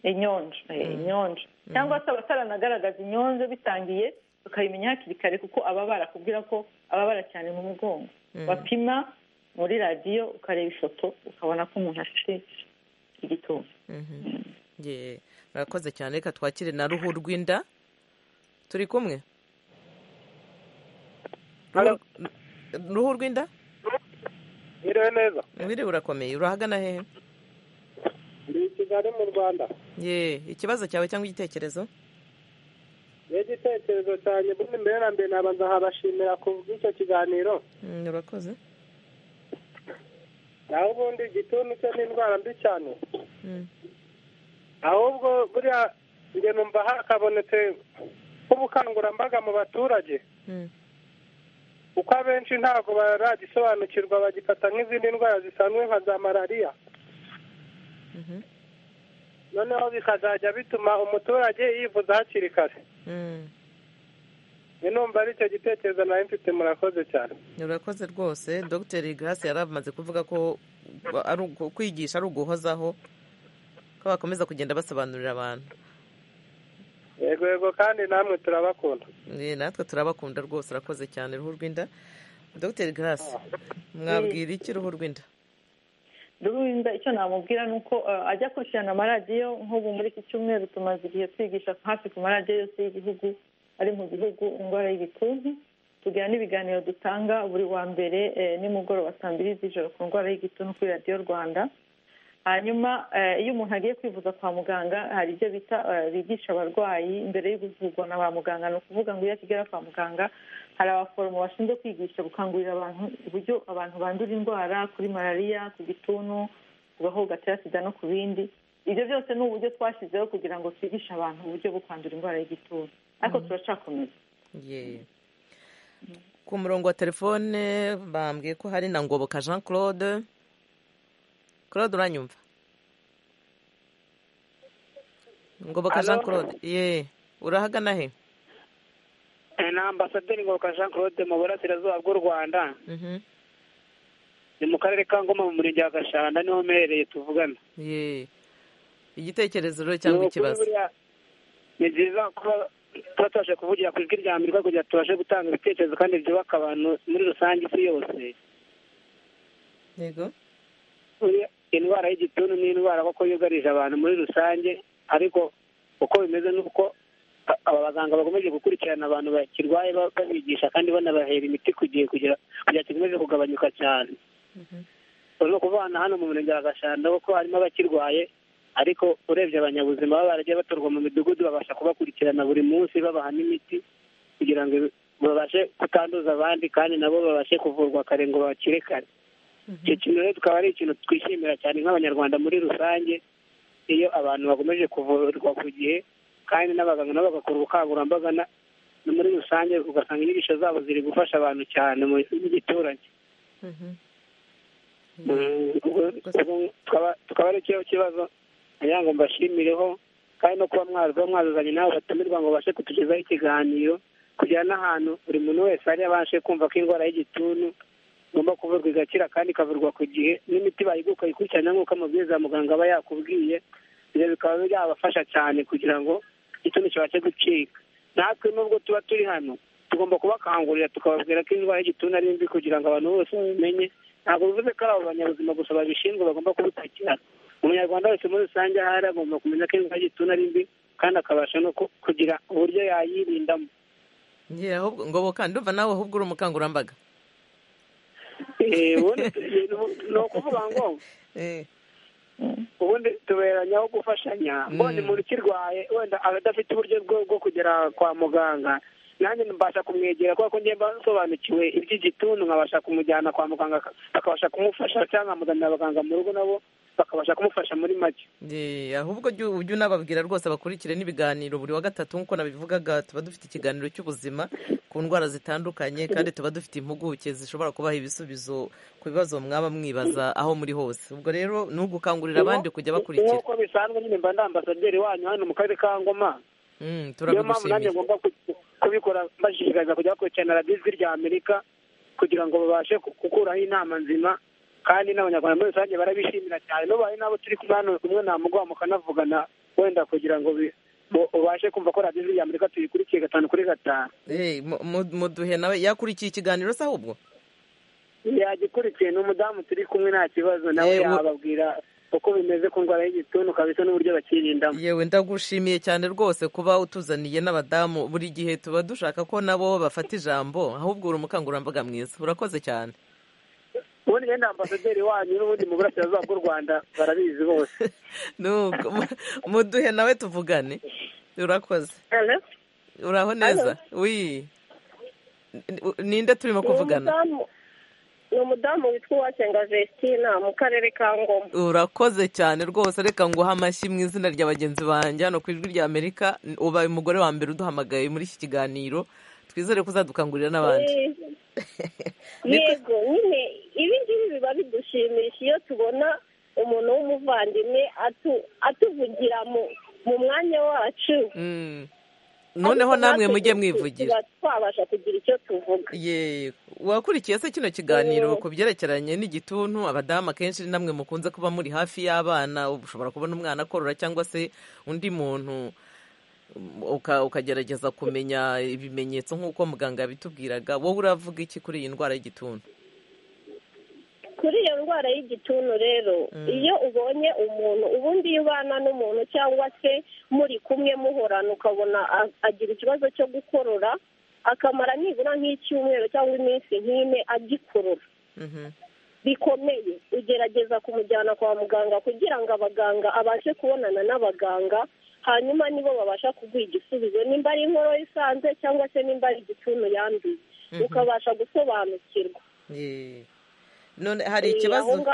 inyonjo inyonjo cyangwa se abataranagaragaza inyonjo bitangiye tukabimenya hakiri kare kuko aba barakubwira ko ababara cyane mu mugongo bapima muri radiyo ukareba ifoto ukabona ko umuntu afite igituntu murakoze cyane reka twakire na ruhu rw'inda turi kumwe ruhu rw'inda mwiriwe neza mwiriwe urakomeye urahagana hehe ndi i kigali mu rwanda ye ikibazo cyawe cyangwa igitekerezo n'igitekerezo cyanjye ubundi mbere na mbere naba nzahabashimira ku bw'icyo kiganiro urakoze naho ubundi igituntu cyo ni indwara mbi cyane ahubwo buriya njye numva hakabonetse nk'ubukangurambaga mu baturage kuko abenshi ntabwo baragisobanukirwa bagifata nk'izindi ndwara zisanzwe nka za malariya noneho bikazajya bituma umuturage yivuza hakiri kare numva ari icyo gitekerezo nawe mfite murakoze cyane urakoze rwose dr grace yari amaze kuvuga ko kwigisha ari uguhozaho ko bakomeza kugenda basobanurira abantu yego yego kandi namwe turabakunda natwe turabakunda rwose urakoze cyane ruhu rw'inda dr grace mwabwira iki ruhu rw'inda rurinda icyo namubwira ni uko ajya akurikirana amaradiyo nk'ubu muri iki cyumweru tumaze igihe twigisha hafi ku maradiyo yose y'igihugu ari mu gihugu indwara y'igituntu tugira n'ibiganiro dutanga buri wa mbere nimugoroba saa mbiri z'ijoro ku ndwara y'igituntu kuri radiyo rwanda hanyuma iyo umuntu agiye kwivuza kwa muganga hari ibyo bita bigisha abarwayi mbere yo kuvurwa na ba muganga ni ukuvuga ngo iyo akigera kwa muganga hari abaforomo bashinzwe kwigisha gukangurira abantu uburyo abantu bandura indwara kuri malariya ku gituntu ku gahoho gatera sida no ku bindi ibyo byose ni uburyo twashyizeho kugira ngo twigishe abantu uburyo bwo kwandura indwara y'igituntu ariko turacyakomeza ku murongo wa telefone bambwiye ko hari na ngoboka jean claude claude uranyumva ngoboka jean claude ye urahagana he ni ambasaderi ngoboka jean claude mu burasirazuba bw'u rwanda ni mu karere ka ngoma mu murenge wa gashanda niho mperereye tuvugana ye igitekerezo rero cyangwa ikibazo ni byiza kuba tuba tubasha kuvugira ku ijwi rya mbere kugira ngo tubashe gutanga ibitekerezo kandi byubaka abantu muri rusange isi yose yego indwara y'igituntu ni indwara kuko yugarije abantu muri rusange ariko uko bimeze ni uko aba baganga bakomeje gukurikirana abantu bakirwaye babigisha kandi banabahera imiti ku gihe kugira ngo kikomeze kugabanyuka cyane urimo kuvana hano mu murenge wa gashanda kuko harimo abakirwaye ariko urebye abanyabuzima baba baragiye batorwa mu midugudu babasha kubakurikirana buri munsi babaha n'imiti kugira ngo babashe kutanduza abandi kandi nabo babashe kuvurwa kare ngo bakire kare icyo kintu rero tukaba ari ikintu twishimira cyane nk'abanyarwanda muri rusange iyo abantu bakomeje kuvurwa ku gihe kandi n'abaganga nabo bagakora ubukangurambaga muri rusange ugasanga inyigisho zabo ziri gufasha abantu cyane mu giturage tukaba ari cyo kibazo ngira ngo mbashimireho kandi no kuba mwaza mwazazanye nawe batumirwa ngo babashe kutugezaho ikiganiro kugira n'ahantu buri muntu wese ari abashe kumva ko indwara y'igituntu igomba kuvurwa igakira kandi ikavurwa ku gihe n'imiti bayiguka ukayikurikirana nk'uko amabwiriza muganga aba yakubwiye ibyo bikaba byabafasha cyane kugira ngo igituntu kibashe gucika natwe nubwo tuba turi hano tugomba kubakangurira tukababwira ko indwara y'igituntu ari mbi kugira ngo abantu bose babimenye ntabwo bivuze ko ari abo banyabuzima gusa babishinzwe bagomba kubitakira umunyarwanda wese muri rusange ahari agomba kumenya ko indwara y'igituntu ari mbi kandi akabasha no kugira uburyo yayirindamo ngo kandi ndumva nawe ahubwo uri umukangurambaga ni ukuvuga ngo ubundi tuberanyaho gufashanya mbonye umuntu ukirwaye wenda adafite uburyo bwo kugera kwa muganga nanjye mbasha kumwegera kubera ko njyewe mba nsobanukiwe iby'igituntu nkabasha kumujyana kwa muganga akabasha kumufasha cyangwa nkamuzanira abaganga mu rugo nabo bakabasha kumufasha muri make ahubwo ujye unababwira rwose bakurikire n'ibiganiro buri wa gatatu nk'uko nabivugaga tuba dufite ikiganiro cy'ubuzima ku ndwara zitandukanye kandi tuba dufite impuguke zishobora kubaha ibisubizo ku bibazo mwaba mwibaza aho muri hose ubwo rero ni ugukangurira abandi kujya bakurikira nk'uko bisanzwe nyine mba ndi ambasaderi wanyu hano mu karere ka ngoma niyo mpamvu nanjye ngomba kubikora bashishikariza kujya bakurikirana radiyo ijwi rya amerika kugira ngo babashe gukuraho inama nzima kandi n'abanyarwanda muri rusange barabishimira cyane n'ubaye nabo turi kumwe hano kumwe nta mugongo mukanavugana wenda kugira ngo ubashe kumva ko radiyo ijwi rya amerika tuyikurikiye gatanu kuri gatanu muduhe nawe yakurikiye ikiganiro se ahubwo yagikurikiye ni umudamu turi kumwe nta kibazo nawe yababwira uko bimeze ku ndwara y'igituntu kabisa n'uburyo bakirindamo yewe ndagushimiye cyane rwose kuba utuzaniye n'abadamu buri gihe tuba dushaka ko nabo bafata ijambo ahubwo uri umukangurambaga mwiza urakoze cyane ubundi yenda ambasaderi wanyu n'ubundi mu burasirazuba bw'u rwanda barabizi bose nuko muduhe nawe tuvugane urakoze uraho neza wi ninde turimo kuvugana ni umudamu witwa uwasenga vestina mu karere ka ngoma urakoze cyane rwose reka nguhe amashyi mu izina rya bagenzi banjye hano ku ijwi rya amerika ubaye umugore wa mbere uduhamagaye muri iki kiganiro twizere ko uzadukangurira n'abandi yego nyine ibi ngibi biba bidushimisha iyo tubona umuntu w'umuvandimwe atuvugira mu mwanya wacu noneho namwe mujye mwivugira twabasha kugira icyo tuvuga wakurikiye se kino kiganiro ku byerekeranye n'igituntu abadamu akenshi namwe mukunze kuba muri hafi y'abana ushobora kubona umwana akorora cyangwa se undi muntu ukagerageza kumenya ibimenyetso nk'uko muganga yabitubwiraga wowe uravuga iki kuri iyi ndwara y'igituntu kuri iyo ndwara y'igituntu rero iyo ubonye umuntu ubundi iyo ubana n'umuntu cyangwa se muri kumwe muhorana ukabona agira ikibazo cyo gukorora akamara nibura nk'icyumweru cyangwa iminsi nk'ine agikurura bikomeye ugerageza kumujyana kwa muganga kugira ngo abaganga abashe kubonana n'abaganga hanyuma nibo babasha kuguha igisubizo nimba ari inkoro isanze cyangwa se nimba ari igituntu yanduye ukabasha gusobanukirwa none hari ikibazo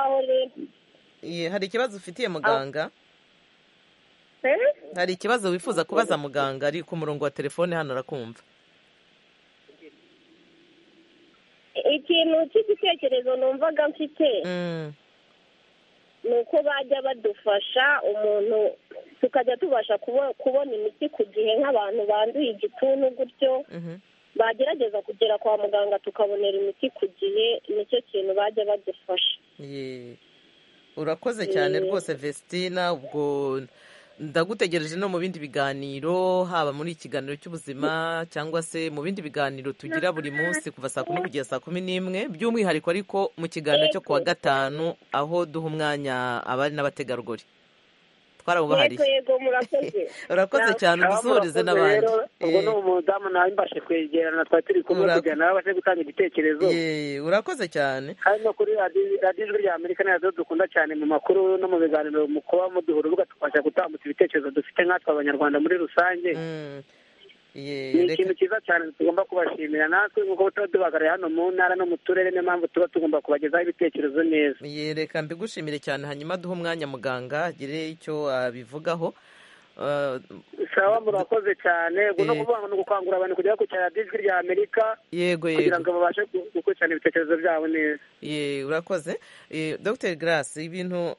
hari ikibazo ufitiye muganga hari ikibazo wifuza kubaza muganga ari ku murongo wa telefone hano arakumva ikintu cy'igitekerezo numvaga mfite ni uko bajya badufasha umuntu tukajya tubasha kubona imiti ku gihe nk'abantu banduye igituntu gutyo bagerageza kugera kwa muganga tukabonera imiti ku gihe nicyo kintu bajya badufasha urakoze cyane rwose vestina ubwo ndagutegereje no mu bindi biganiro haba muri ikiganiro cy'ubuzima cyangwa se mu bindi biganiro tugira buri munsi kuva saa kumi kugeza saa kumi n'imwe by'umwihariko ariko mu kiganiro cyo kuwa gatanu aho duha umwanya abari n'abategarugori twarawubahariye urakoze cyane udusuhurize n'abandi ubwo ni umudamu nawe mbashe kwegerana twari turi kumwe kugira nawe abashe gutanga igitekerezo urakoze cyane hano kuri radiyo ijwi rya amerika ni radiyo dukunda cyane mu makuru no mu biganiro mu kuba muduha urubuga tukabasha gutambutsa ibitekerezo dufite nkatwe abanyarwanda muri rusange ni ikintu cyiza cyane tugomba kubashimira natwe nk'uko tuba tubagariye hano mu ntara no mu turere niyo mpamvu tuba tugomba kubagezaho ibitekerezo neza reka mbigushimire cyane hanyuma duhe umwanya muganga agire icyo abivugaho sawa murakoze cyane ubwo no kuvuga ngo ni ugukangurira abantu kujya bakurikirana radiyo ijwi rya amerika yego yego kugira ngo babashe gukurikirana ibitekerezo byabo neza ye urakoze dr grace ibintu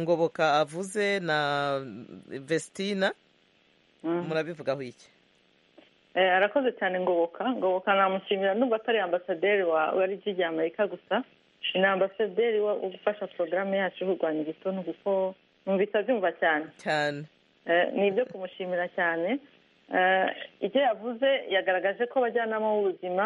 ngoboka avuze na vestina murabivugaho iki arakoze cyane ngoboka ngoboka namushimira nubwo atari ambasaderi wa rigi rya amerika gusa ni ambasaderi ugufasha porogaramu yacu kurwanya igituntu kuko numvise abyumva cyane cyane ni ibyo kumushimira cyane ibyo yavuze yagaragaje ko abajyanama b'ubuzima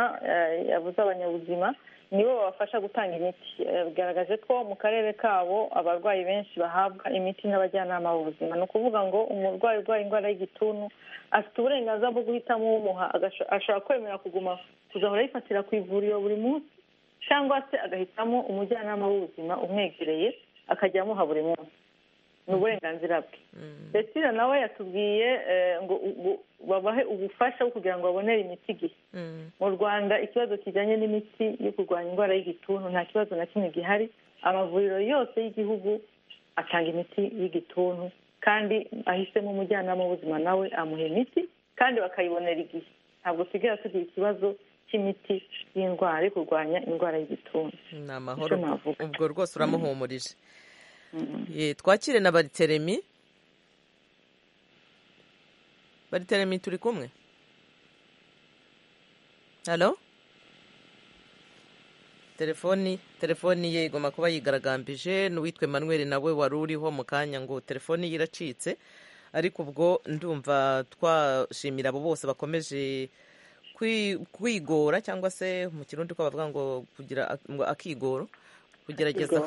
yavuze abanyabuzima nibo babafasha gutanga imiti yagaragaje ko mu karere kabo abarwayi benshi bahabwa imiti n'abajyanama b'ubuzima ni ukuvuga ngo umurwayi urwaye indwara y'igituntu afite uburenganzira bwo guhitamo umuha ashobora kwemera kuguma kuzahora yifatira ku ivuriro buri munsi cyangwa se agahitamo umujyanama w'ubuzima umwegereye akajya amuha buri munsi ni uburenganzira bwe betira nawe yatubwiye ngo babahe ubufasha bwo kugira ngo babonere imiti igihe mu rwanda ikibazo kijyanye n'imiti yo kurwanya indwara y'igituntu nta kibazo na kimwe gihari amavuriro yose y'igihugu atanga imiti y'igituntu kandi ahisemo umujyanama w'ubuzima nawe amuha imiti kandi bakayibonera igihe ntabwo usigaye tugira ikibazo cy'imiti y'indwara yo kurwanya indwara y'igituntu ni amahoro ubwo rwose uramuhumurije twakire na bariteremi bariteremi turi kumwe halo telefoni telefoni ye igomba kuba yigaragambije n'uwitwe manweri nawe wari uriho mu kanya ngo telefoni ye iracitse ariko ubwo ndumva twashimira abo bose bakomeje kwigora cyangwa se mu kirundi ko bavuga ngo kugira ngo akigoro kugerageza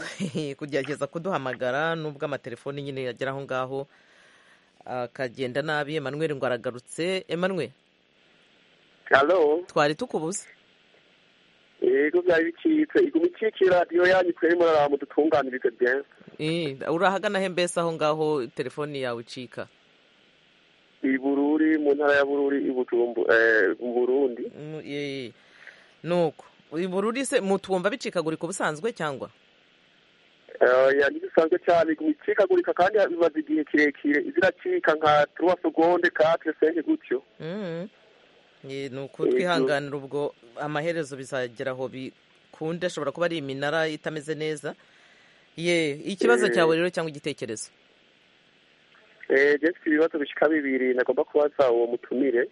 kugerageza kuduhamagara nubwo amatelefoni nyine yagera aho ngaho akagenda nabi Emmanuel ngo aragarutse Emmanuel halo twari tukubuze yego byari bicitse iguma ikikiye radiyo yanyu twari muraraba mudutunganirize byenshi urahagana he mbese aho ngaho telefoni yawe icika i bururi mu ntara ya bururi i butumbu mu burundi nuko uyu bururi se mutwumva bicikagurika ubusanzwe cyangwa bisanzwe cyane bicikagurika kandi bimaze igihe kirekire ziracika nka turuwa segonde katire senke gutyo ni ukuri twihanganira ubwo amaherezo bizagera aho bikunde ashobora kuba ari iminara itameze neza ye ikibazo cyawe rero cyangwa igitekerezo jesi ibibazo bishyika bibiri nagomba kubaza uwo mutumire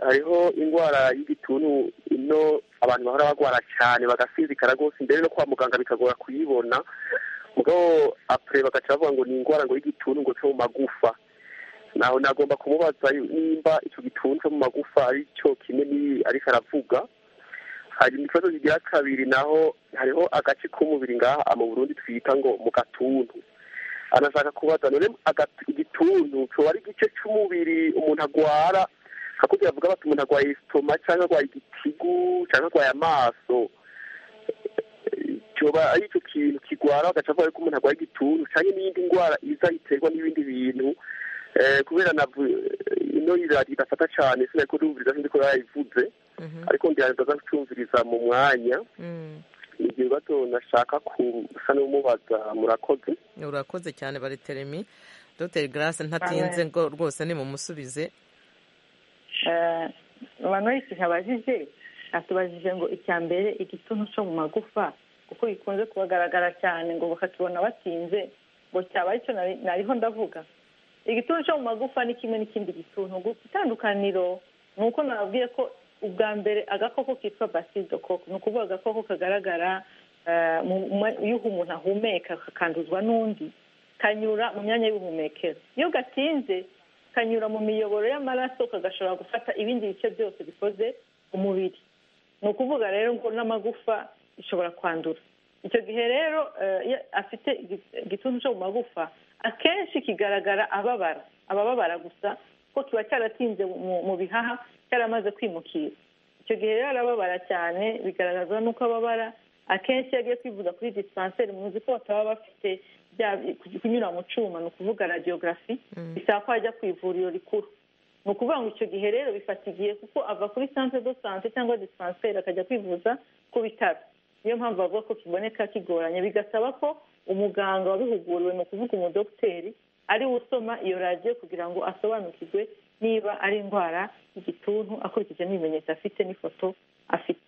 hariho indwara y'igituntu ino abantu bahora barwara cyane bagasinzikara rwose mbere no kwa muganga bikagora kuyibona mugabo apure bagaca bavuga ngo ni indwara ngo y'igituntu ngo cyo mu magufa naho nagomba kumubaza nimba icyo gituntu cyo mu magufa ari cyo kimwe n'iyi ariko aravuga hari ikibazo kigira kabiri naho hariho agace k'umubiri ngaha mu burundi twita ngo mu gatuntu anashaka kubaza none igituntu cyoba ari igice cy'umubiri umuntu agwara hakurya bavuga bati umuntu arwaye isitoma cyangwa arwaye igitigu cyangwa arwaye amaso cyoba ari icyo kintu kirwara bagaca bavuga ko umuntu arwaye igituntu cyangwa n'iyindi ndwara iza iterwa n'ibindi bintu kubera na ino irari idafata cyane sinari kudumviriza sinzi ko yayivuze ariko ndiraza gucumviriza mu mwanya ni ibibazo nashaka gusa n'umubaza murakoze urakoze cyane bariteremi dogiteri garase ntatinze ngo rwose nimumusubize abantu benshi ntabajije atubajije ngo icya mbere igituntu cyo mu magufa kuko gikunze kubagaragara cyane ngo bakakibona batinze ngo cyaba aricyo nariho ndavuga igituntu cyo mu magufa ni kimwe n'ikindi gituntu gusa itandukaniro ni uko nababwiye ko ubwa mbere agakoko kitwa basidokoko ni ukuvuga agakoko kagaragara iyo umuntu ahumeka kakanduzwa n'undi kanyura mu myanya y'ubuhumekero iyo gatinze kanyura mu miyoboro y'amaraso kagashobora gufata ibindi bice byose bikoze umubiri ni ukuvuga rero ngo n'amagufa ishobora kwandura icyo gihe rero afite igituntu cyo mu magufa akenshi kigaragara ababara ababara gusa ko kiba cyaratinze mu bihaha cyaramaze kwimukira icyo gihe rero arababara cyane bigaragazwa n'uko ababara akenshi iyo agiye kwivuza kuri disipanseri muzi ko bataba bafite kunyura mu cyuma ni ukuvuga radiyogarafi bisaba ko ajya ku ivuriro rikuru ni ukuvuga ngo icyo gihe rero bifata igihe kuko ava kuri santire do sante cyangwa disipanseri akajya kwivuza ku bitaro niyo mpamvu bavuga ko kiboneka kigoranye bigasaba ko umuganga wabihuguriwe ni ukuvuga umudogiteri ari we usoma iyo radiyo kugira ngo asobanukirwe niba ari indwara y'igituntu akurikije n'ibimenyetso afite n'ifoto afite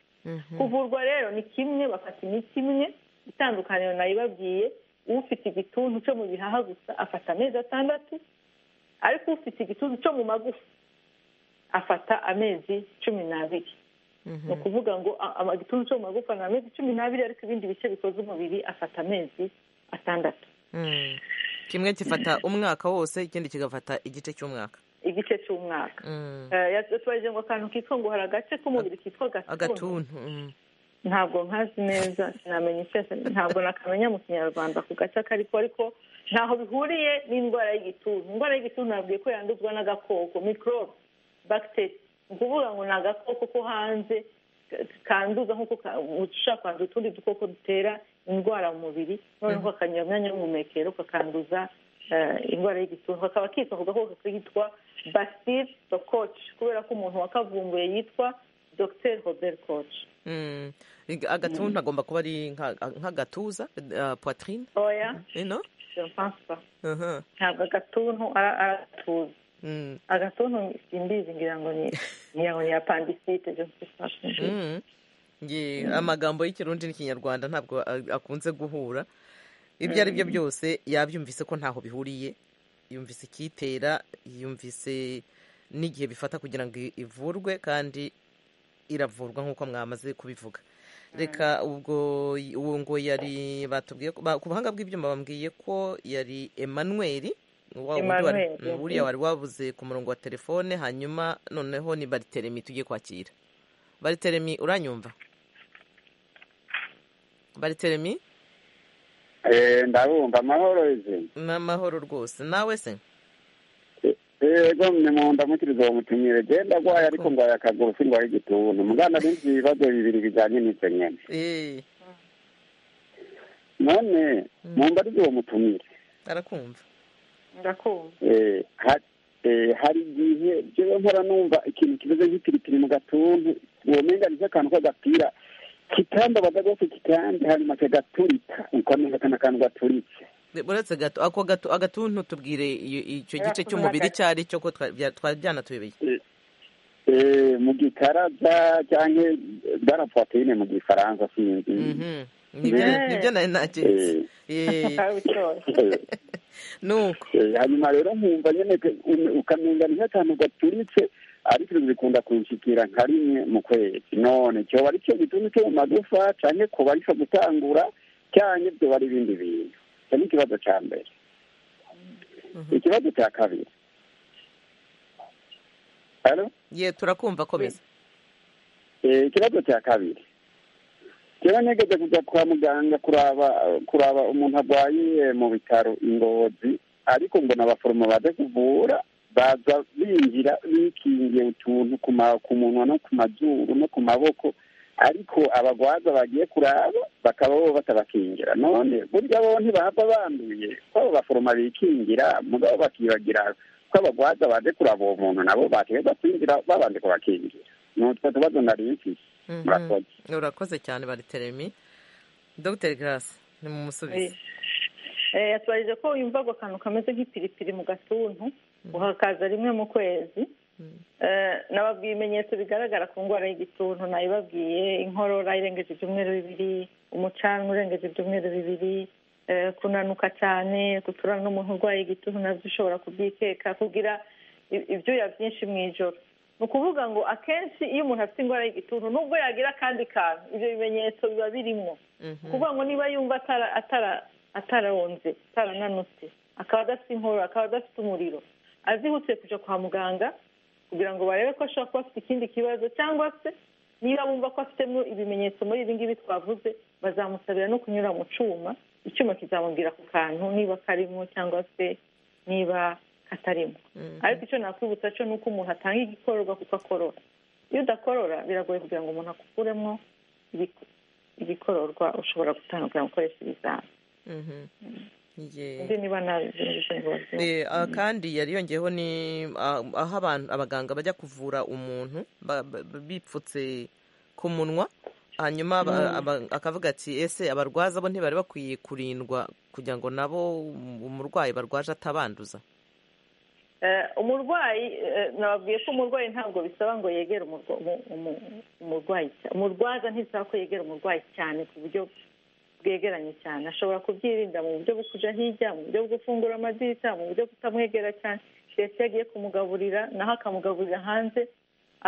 kuvurwa rero ni kimwe bafata imiti imwe itandukaniro nayibabwiye ufite igituntu cyo mu bihaha gusa afata amezi atandatu ariko ufite igituntu cyo mu magufa afata amezi cumi n'abiri ni ukuvuga ngo igituntu cyo mu magufa ni amezi cumi n'abiri ariko ibindi bice bikoze umubiri afata amezi atandatu kimwe gifata umwaka wose ikindi kigafata igice cy'umwaka igice cy'umwaka yatubajije ngo akantu kitwa ngo hari agace k'umubiri kitwa agatuntu ntabwo nkazi neza sinamenya icyo ntabwo nakamenya mu kinyarwanda ku gace akariko ariko ntaho bihuriye n'indwara y'igituntu indwara y'igituntu nabwiye ko yanduzwa n'agakoko mikorobe bagiteri ni ukuvuga ngo ni agakoko ko hanze kanduza nk'uko ushobora kwanduza utundi dukoko dutera indwara mu mubiri noneho kakanyura mu myanya y'ubuhumekero kakanduza indwara y'igituntu kakaba kitwa ako gakoko kitwa basile dokoci kubera ko umuntu wakavumbuye yitwa dr robert koci agatuntu agomba kuba ari nk'agatuza poitrine oya ntabwo agatuntu ari agatuza agatuntu simbizi ngira ngo ni apandisite amagambo y'ikirundi n'ikinyarwanda ntabwo akunze guhura ibyo ari byo byose yabyumvise ko ntaho bihuriye yumvise ikiyitera yumvise n'igihe bifata kugira ngo ivurwe kandi iravurwa nk'uko mwamaze kubivuga reka ubwo uwo ngo yari batubwiye ku buhanga bw'ibyuma bambwiye ko yari emmanuel buriya wari wabuze ku murongo wa telefone hanyuma noneho ni bariteremi tugiye kwakira bariteremi uranyumva bariteremi ndabumva amahoro izi ni amahoro rwose nawe se yego mu ndamukirizo wa mutumire genda agwaye ariko ngwaye akaguru singwaye igituntu mugana n'ibyo ibibazo bibiri bijyanye n'ibyo nyine none mu mbarizo uwo mutumire arakumva hari igihe njyewe mpora numva ikintu kimeze nk'ipiripiri mu gatuntu womenga nicyo akantu k'agapira kitamba badagose kitamba hanyuma kagaturika ukamenya akana kantu gaturitse uretse gato ako gato agatuntu tubwire icyo gice cy'umubiri icyo ari cyo ko twari byanatubeye mu gikaraza cyangwa barapoteyine mu gifaransa sinzi nibyo nari naketse nuko hanyuma rero nkumva nyine ukamenya ni nk'akantu gaturitse ariko ibi bikunda kunshikira nka rimwe mu kwezi none cyoba ari cyo gituntu cyo mu magufa cyane kuba aricyo gutangura cyane byoba ari ibindi bintu icyo ni ikibazo cya mbere ikibazo cya kabiri ye turakumva komeza ikibazo cya kabiri rero nigeze kujya kwa muganga kuraba kuraba umuntu arwaye mu bitaro ingozi ariko ngo n'abaforomo baze kuvura baza binjira bikingiye utuntu ku munwa no ku mazuru no ku maboko ariko abagwaza bagiye kuraba bakaba bo batabakingira none burya bo ntibahava banduye ko abo baforoma bikingira mugabo bakibagira ko abagwaza baje kuraba uwo muntu nabo bategeza kwinjira babanje kubakingira ni utwo tubazo nari mfise murakoze urakoze cyane bariteremi dr grace ni mu musubizo yatubajije ko yumva ako kantu kameze nk'ipiripiri mu gatuntu uhakaza rimwe mu kwezi nababwiye ibimenyetso bigaragara ku ndwara y'igituntu nayibabwiye inkorora irengeje ibyumweru bibiri umucanwa urengeje ibyumweru bibiri kunanuka cyane guturana n'umuntu urwaye igituntu nabyo ushobora kubyikeka kugira ibyuya byinshi mu ijoro ni ukuvuga ngo akenshi iyo umuntu afite indwara y'igituntu nubwo yagira akandi kantu ibyo bimenyetso biba birimo kuvuga ngo niba yumva ataronze atarananutse akaba adafite inkorora akaba adafite umuriro azihutiye kujya kwa muganga kugira ngo barebe ko ashobora kuba afite ikindi kibazo cyangwa se niba bumva ko afitemo ibimenyetso muri ibi ngibi twavuze bazamusabira no kunyura mu cyuma icyuma kizamubwira ku kantu niba karimo cyangwa se niba katarimo ariko icyo nakwibutsa cyo ni uko umuntu atanga igikororwa kuko akorora iyo udakorora biragoye kugira ngo umuntu akukuremo igikororwa ushobora gutanga kugira ngo ukoreshe ibizami kandi yari yongeyeho ni aho abaganga bajya kuvura umuntu bipfutse ku munwa hanyuma akavuga ati ese abarwaza bo ntibari bakwiye kurindwa kugira ngo nabo umurwayi barwaje atabanduza umurwayi nababwiye ko umurwayi ntabwo bisaba ngo yegere umurwayi umurwaza ntibisaba ko yegera umurwayi cyane ku buryo bwegeranye cyane ashobora kubyirinda mu buryo bwo kujya hirya mu buryo bwo gufungura amadirishya mu buryo butamwegera cyane ndetse iyo agiye kumugaburira naho akamugaburira hanze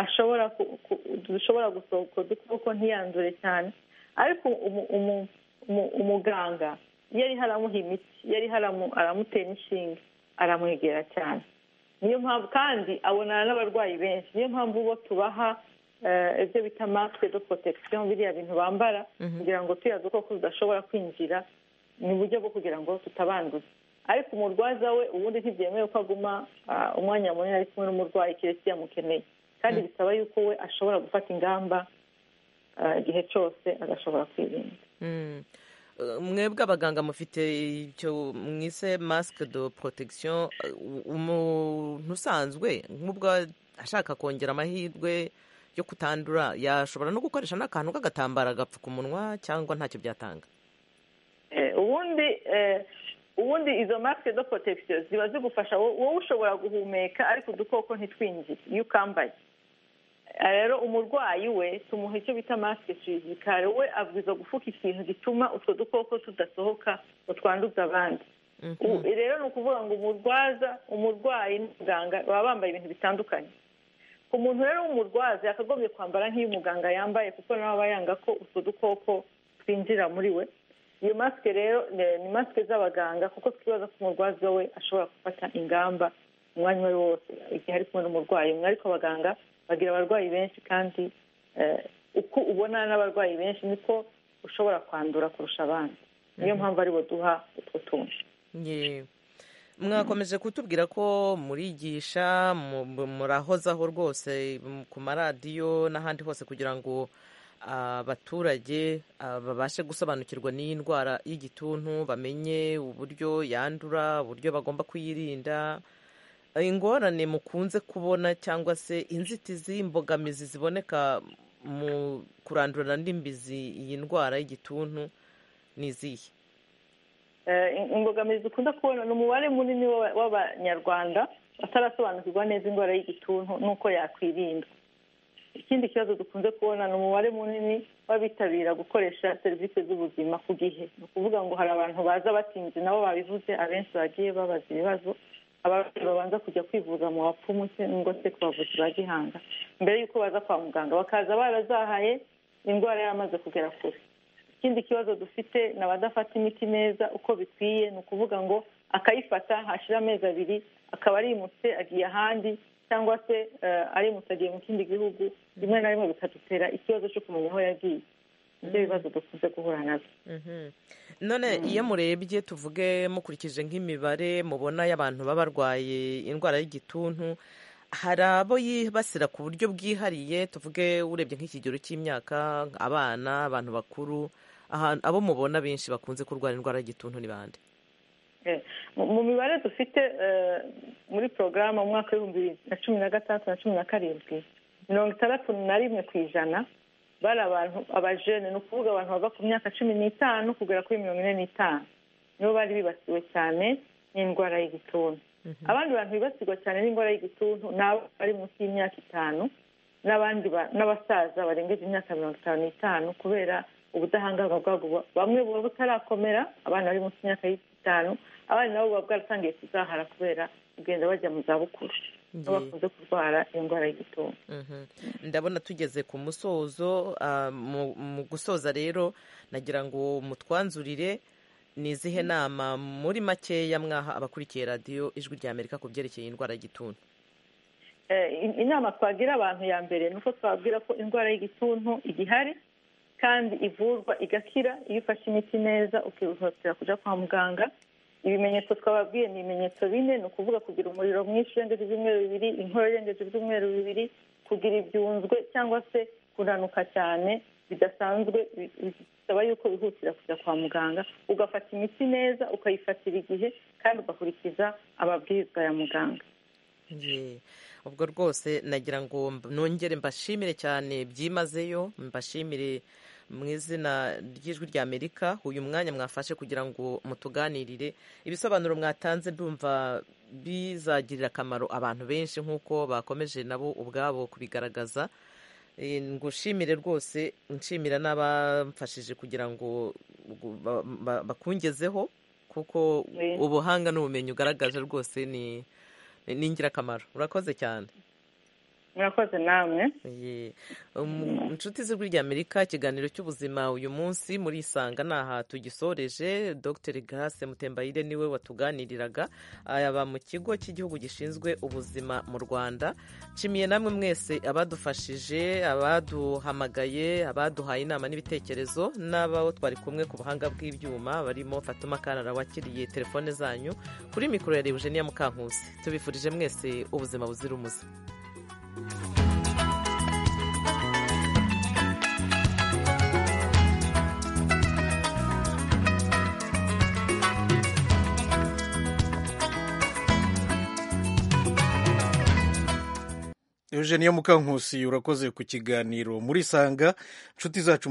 ashobora dushobora gusohoka dukoko ntiyandure cyane ariko umuganga iyo ariho aramuha imiti iyo ariho aramutera inshinge aramwegera cyane niyo mpamvu kandi abonana n'abarwayi benshi niyo mpamvu bo tubaha ibyo bita masike do protection biriya bintu bambara kugira ngo tuyaze ko tudashobora kwinjira ni uburyo bwo kugira ngo tutabanduza ariko umurwaza we ubundi ntibyemewe ko aguma umwanya munini ari kumwe n'umurwayi keretse iyo amukeneye kandi bisaba yuko we ashobora gufata ingamba igihe cyose agashobora kwirinda mwebwe abaganga mufite icyo mwise masike do protection umuntu usanzwe nk'ubwo ashaka kongera amahirwe yo kutandura yashobora no gukoresha n'akantu k'agatambara gapfuka umunwa cyangwa ntacyo byatanga ubundi ubundi izo masike do protection ziba zigufasha wowe ushobora guhumeka ariko udukoko ntitwinjire iyo ukambaye rero umurwayi we tumuha icyo bita masike fizikare we abwiza gufuka ikintu gituma utwo dukoko tudasohoka ngo twanduze abandi rero ni ukuvuga ngo umurwaza umurwayi n'umuganga baba bambaye ibintu bitandukanye umuntu rero w'umurwaza yakagombye kwambara nk'iyo umuganga yambaye kuko nawe aba yanga ko utwo dukoko twinjira muri we iyo masike rero ni masike z'abaganga kuko twibaza ko umurwaza we ashobora gufata ingamba umwanya uwo ari wo wose igihe ari kumwe n'umurwayi umwe ariko abaganga bagira abarwayi benshi kandi uko ubona n'abarwayi benshi niko ushobora kwandura kurusha abandi niyo mpamvu aribo duha utwo tuntu mwakomeje kutubwira ko murigisha murahozaho rwose ku maradiyo n'ahandi hose kugira ngo abaturage babashe gusobanukirwa n'iyi ndwara y'igituntu bamenye uburyo yandura uburyo bagomba kuyirinda ingorane mukunze kubona cyangwa se inzitizi imbogamizi ziboneka mu kurandurana n'imbizi iyi ndwara y'igituntu ni izihe imbogamizi dukunda kubona ni umubare munini w'abanyarwanda batarasobanukirwa neza indwara y'igituntu n'uko yakwirinda ikindi kibazo dukunze kubona ni umubare munini w'abitabira gukoresha serivisi z'ubuzima ku gihe ni ukuvuga ngo hari abantu baza batinze nabo babivuze abenshi bagiye babaza ibibazo abarwayi babanza kujya kwivuza mu bapfumu cyangwa se ku bavuzi ba gihanga mbere y'uko baza kwa muganga bakaza barazahaye indwara yaramaze kugera kure ikindi kibazo dufite ni abadafata imiti neza uko bikwiye ni ukuvuga ngo akayifata hashira amezi abiri akaba arimutse agiye ahandi cyangwa se arimutse agiye mu kindi gihugu rimwe na rimwe bikadutera ikibazo cyo kumenya aho yagiye ibyo bibazo dukunze guhura nabyo none iyo murebye tuvuge mukurikije nk'imibare mubona y'abantu baba barwaye indwara y'igituntu hari abo yibasira ku buryo bwihariye tuvuge urebye nk'ikigero cy'imyaka abana abantu bakuru abo mubona benshi bakunze kurwara indwara y'igituntu ni bande mu mibare dufite muri porogaramu mu mwaka w'ibihumbi bibiri na cumi na gatandatu na cumi na karindwi mirongo itandatu na rimwe ku ijana bari abantu abajene ni ukuvuga abantu bava ku myaka cumi n'itanu kugera kuri mirongo ine n'itanu nibo bari bibasiwe cyane n'indwara y'igituntu abandi bantu bibasirwa cyane n'indwara y'igituntu ni abo bari munsi y'imyaka itanu n'abandi n'abasaza barengeje imyaka mirongo itanu n'itanu kubera ubudahangarwa bwabo bamwe buba butarakomera abana bari munsi y'imyaka itanu abandi nabo buba bwaratangiye kuzahara kubera kugenda bajya mu zabukuru bakunze kurwara indwara y'igituntu ndabona tugeze ku musozo mu gusoza rero nagira ngo mutwanzurire ni izihe nama muri makeya mwaha abakurikiye radiyo ijwi rya amerika ku byerekeye indwara y'igituntu inama twagira abantu ya mbere ni uko twabwira ko indwara y'igituntu igihari kandi ivurwa igakira iyo ufashe imiti neza ukihutira kujya kwa muganga ibimenyetso twababwiye ni ibimenyetso bine ni ukuvuga kugira umuriro mwinshi urengeje ibyumweru bibiri inkorora irengeje ibyumweru bibiri kugira ibyunzwe cyangwa se kunanuka cyane bidasanzwe bisaba yuko wihutira kujya kwa muganga ugafata imiti neza ukayifatira igihe kandi ugakurikiza amabwiriza ya muganga ubwo rwose nagira ngo nongere mbashimire cyane byimazeyo mbashimire mu izina ry'ijwi rya amerika uyu mwanya mwafashe kugira ngo mutuganirire ibisobanuro mwatanze ndumva bizagirira akamaro abantu benshi nk'uko bakomeje nabo ubwabo kubigaragaza ngushimire rwose nshimira n'abamfashije kugira ngo bakungezeho kuko ubuhanga n'ubumenyi ugaragaje rwose ni ingirakamaro urakoze cyane murakoze namwe inshuti z'ijwi rya amerika ikiganiro cy'ubuzima uyu munsi muri isanga aha tugisoreje dr grace mutembayire niwe watuganiriraga aba mu kigo cy'igihugu gishinzwe ubuzima mu rwanda nshimiye namwe mwese abadufashije abaduhamagaye abaduhaye inama n'ibitekerezo n'abo twari kumwe ku buhanga bw'ibyuma barimo fatuma kanara wakiriye telefone zanyu kuri mikoro ya eugenia mukankusi tubifurije mwese ubuzima buzira umuze Eugenia Mukankusi urakoze ku kiganiro muri sanga nshuti zacu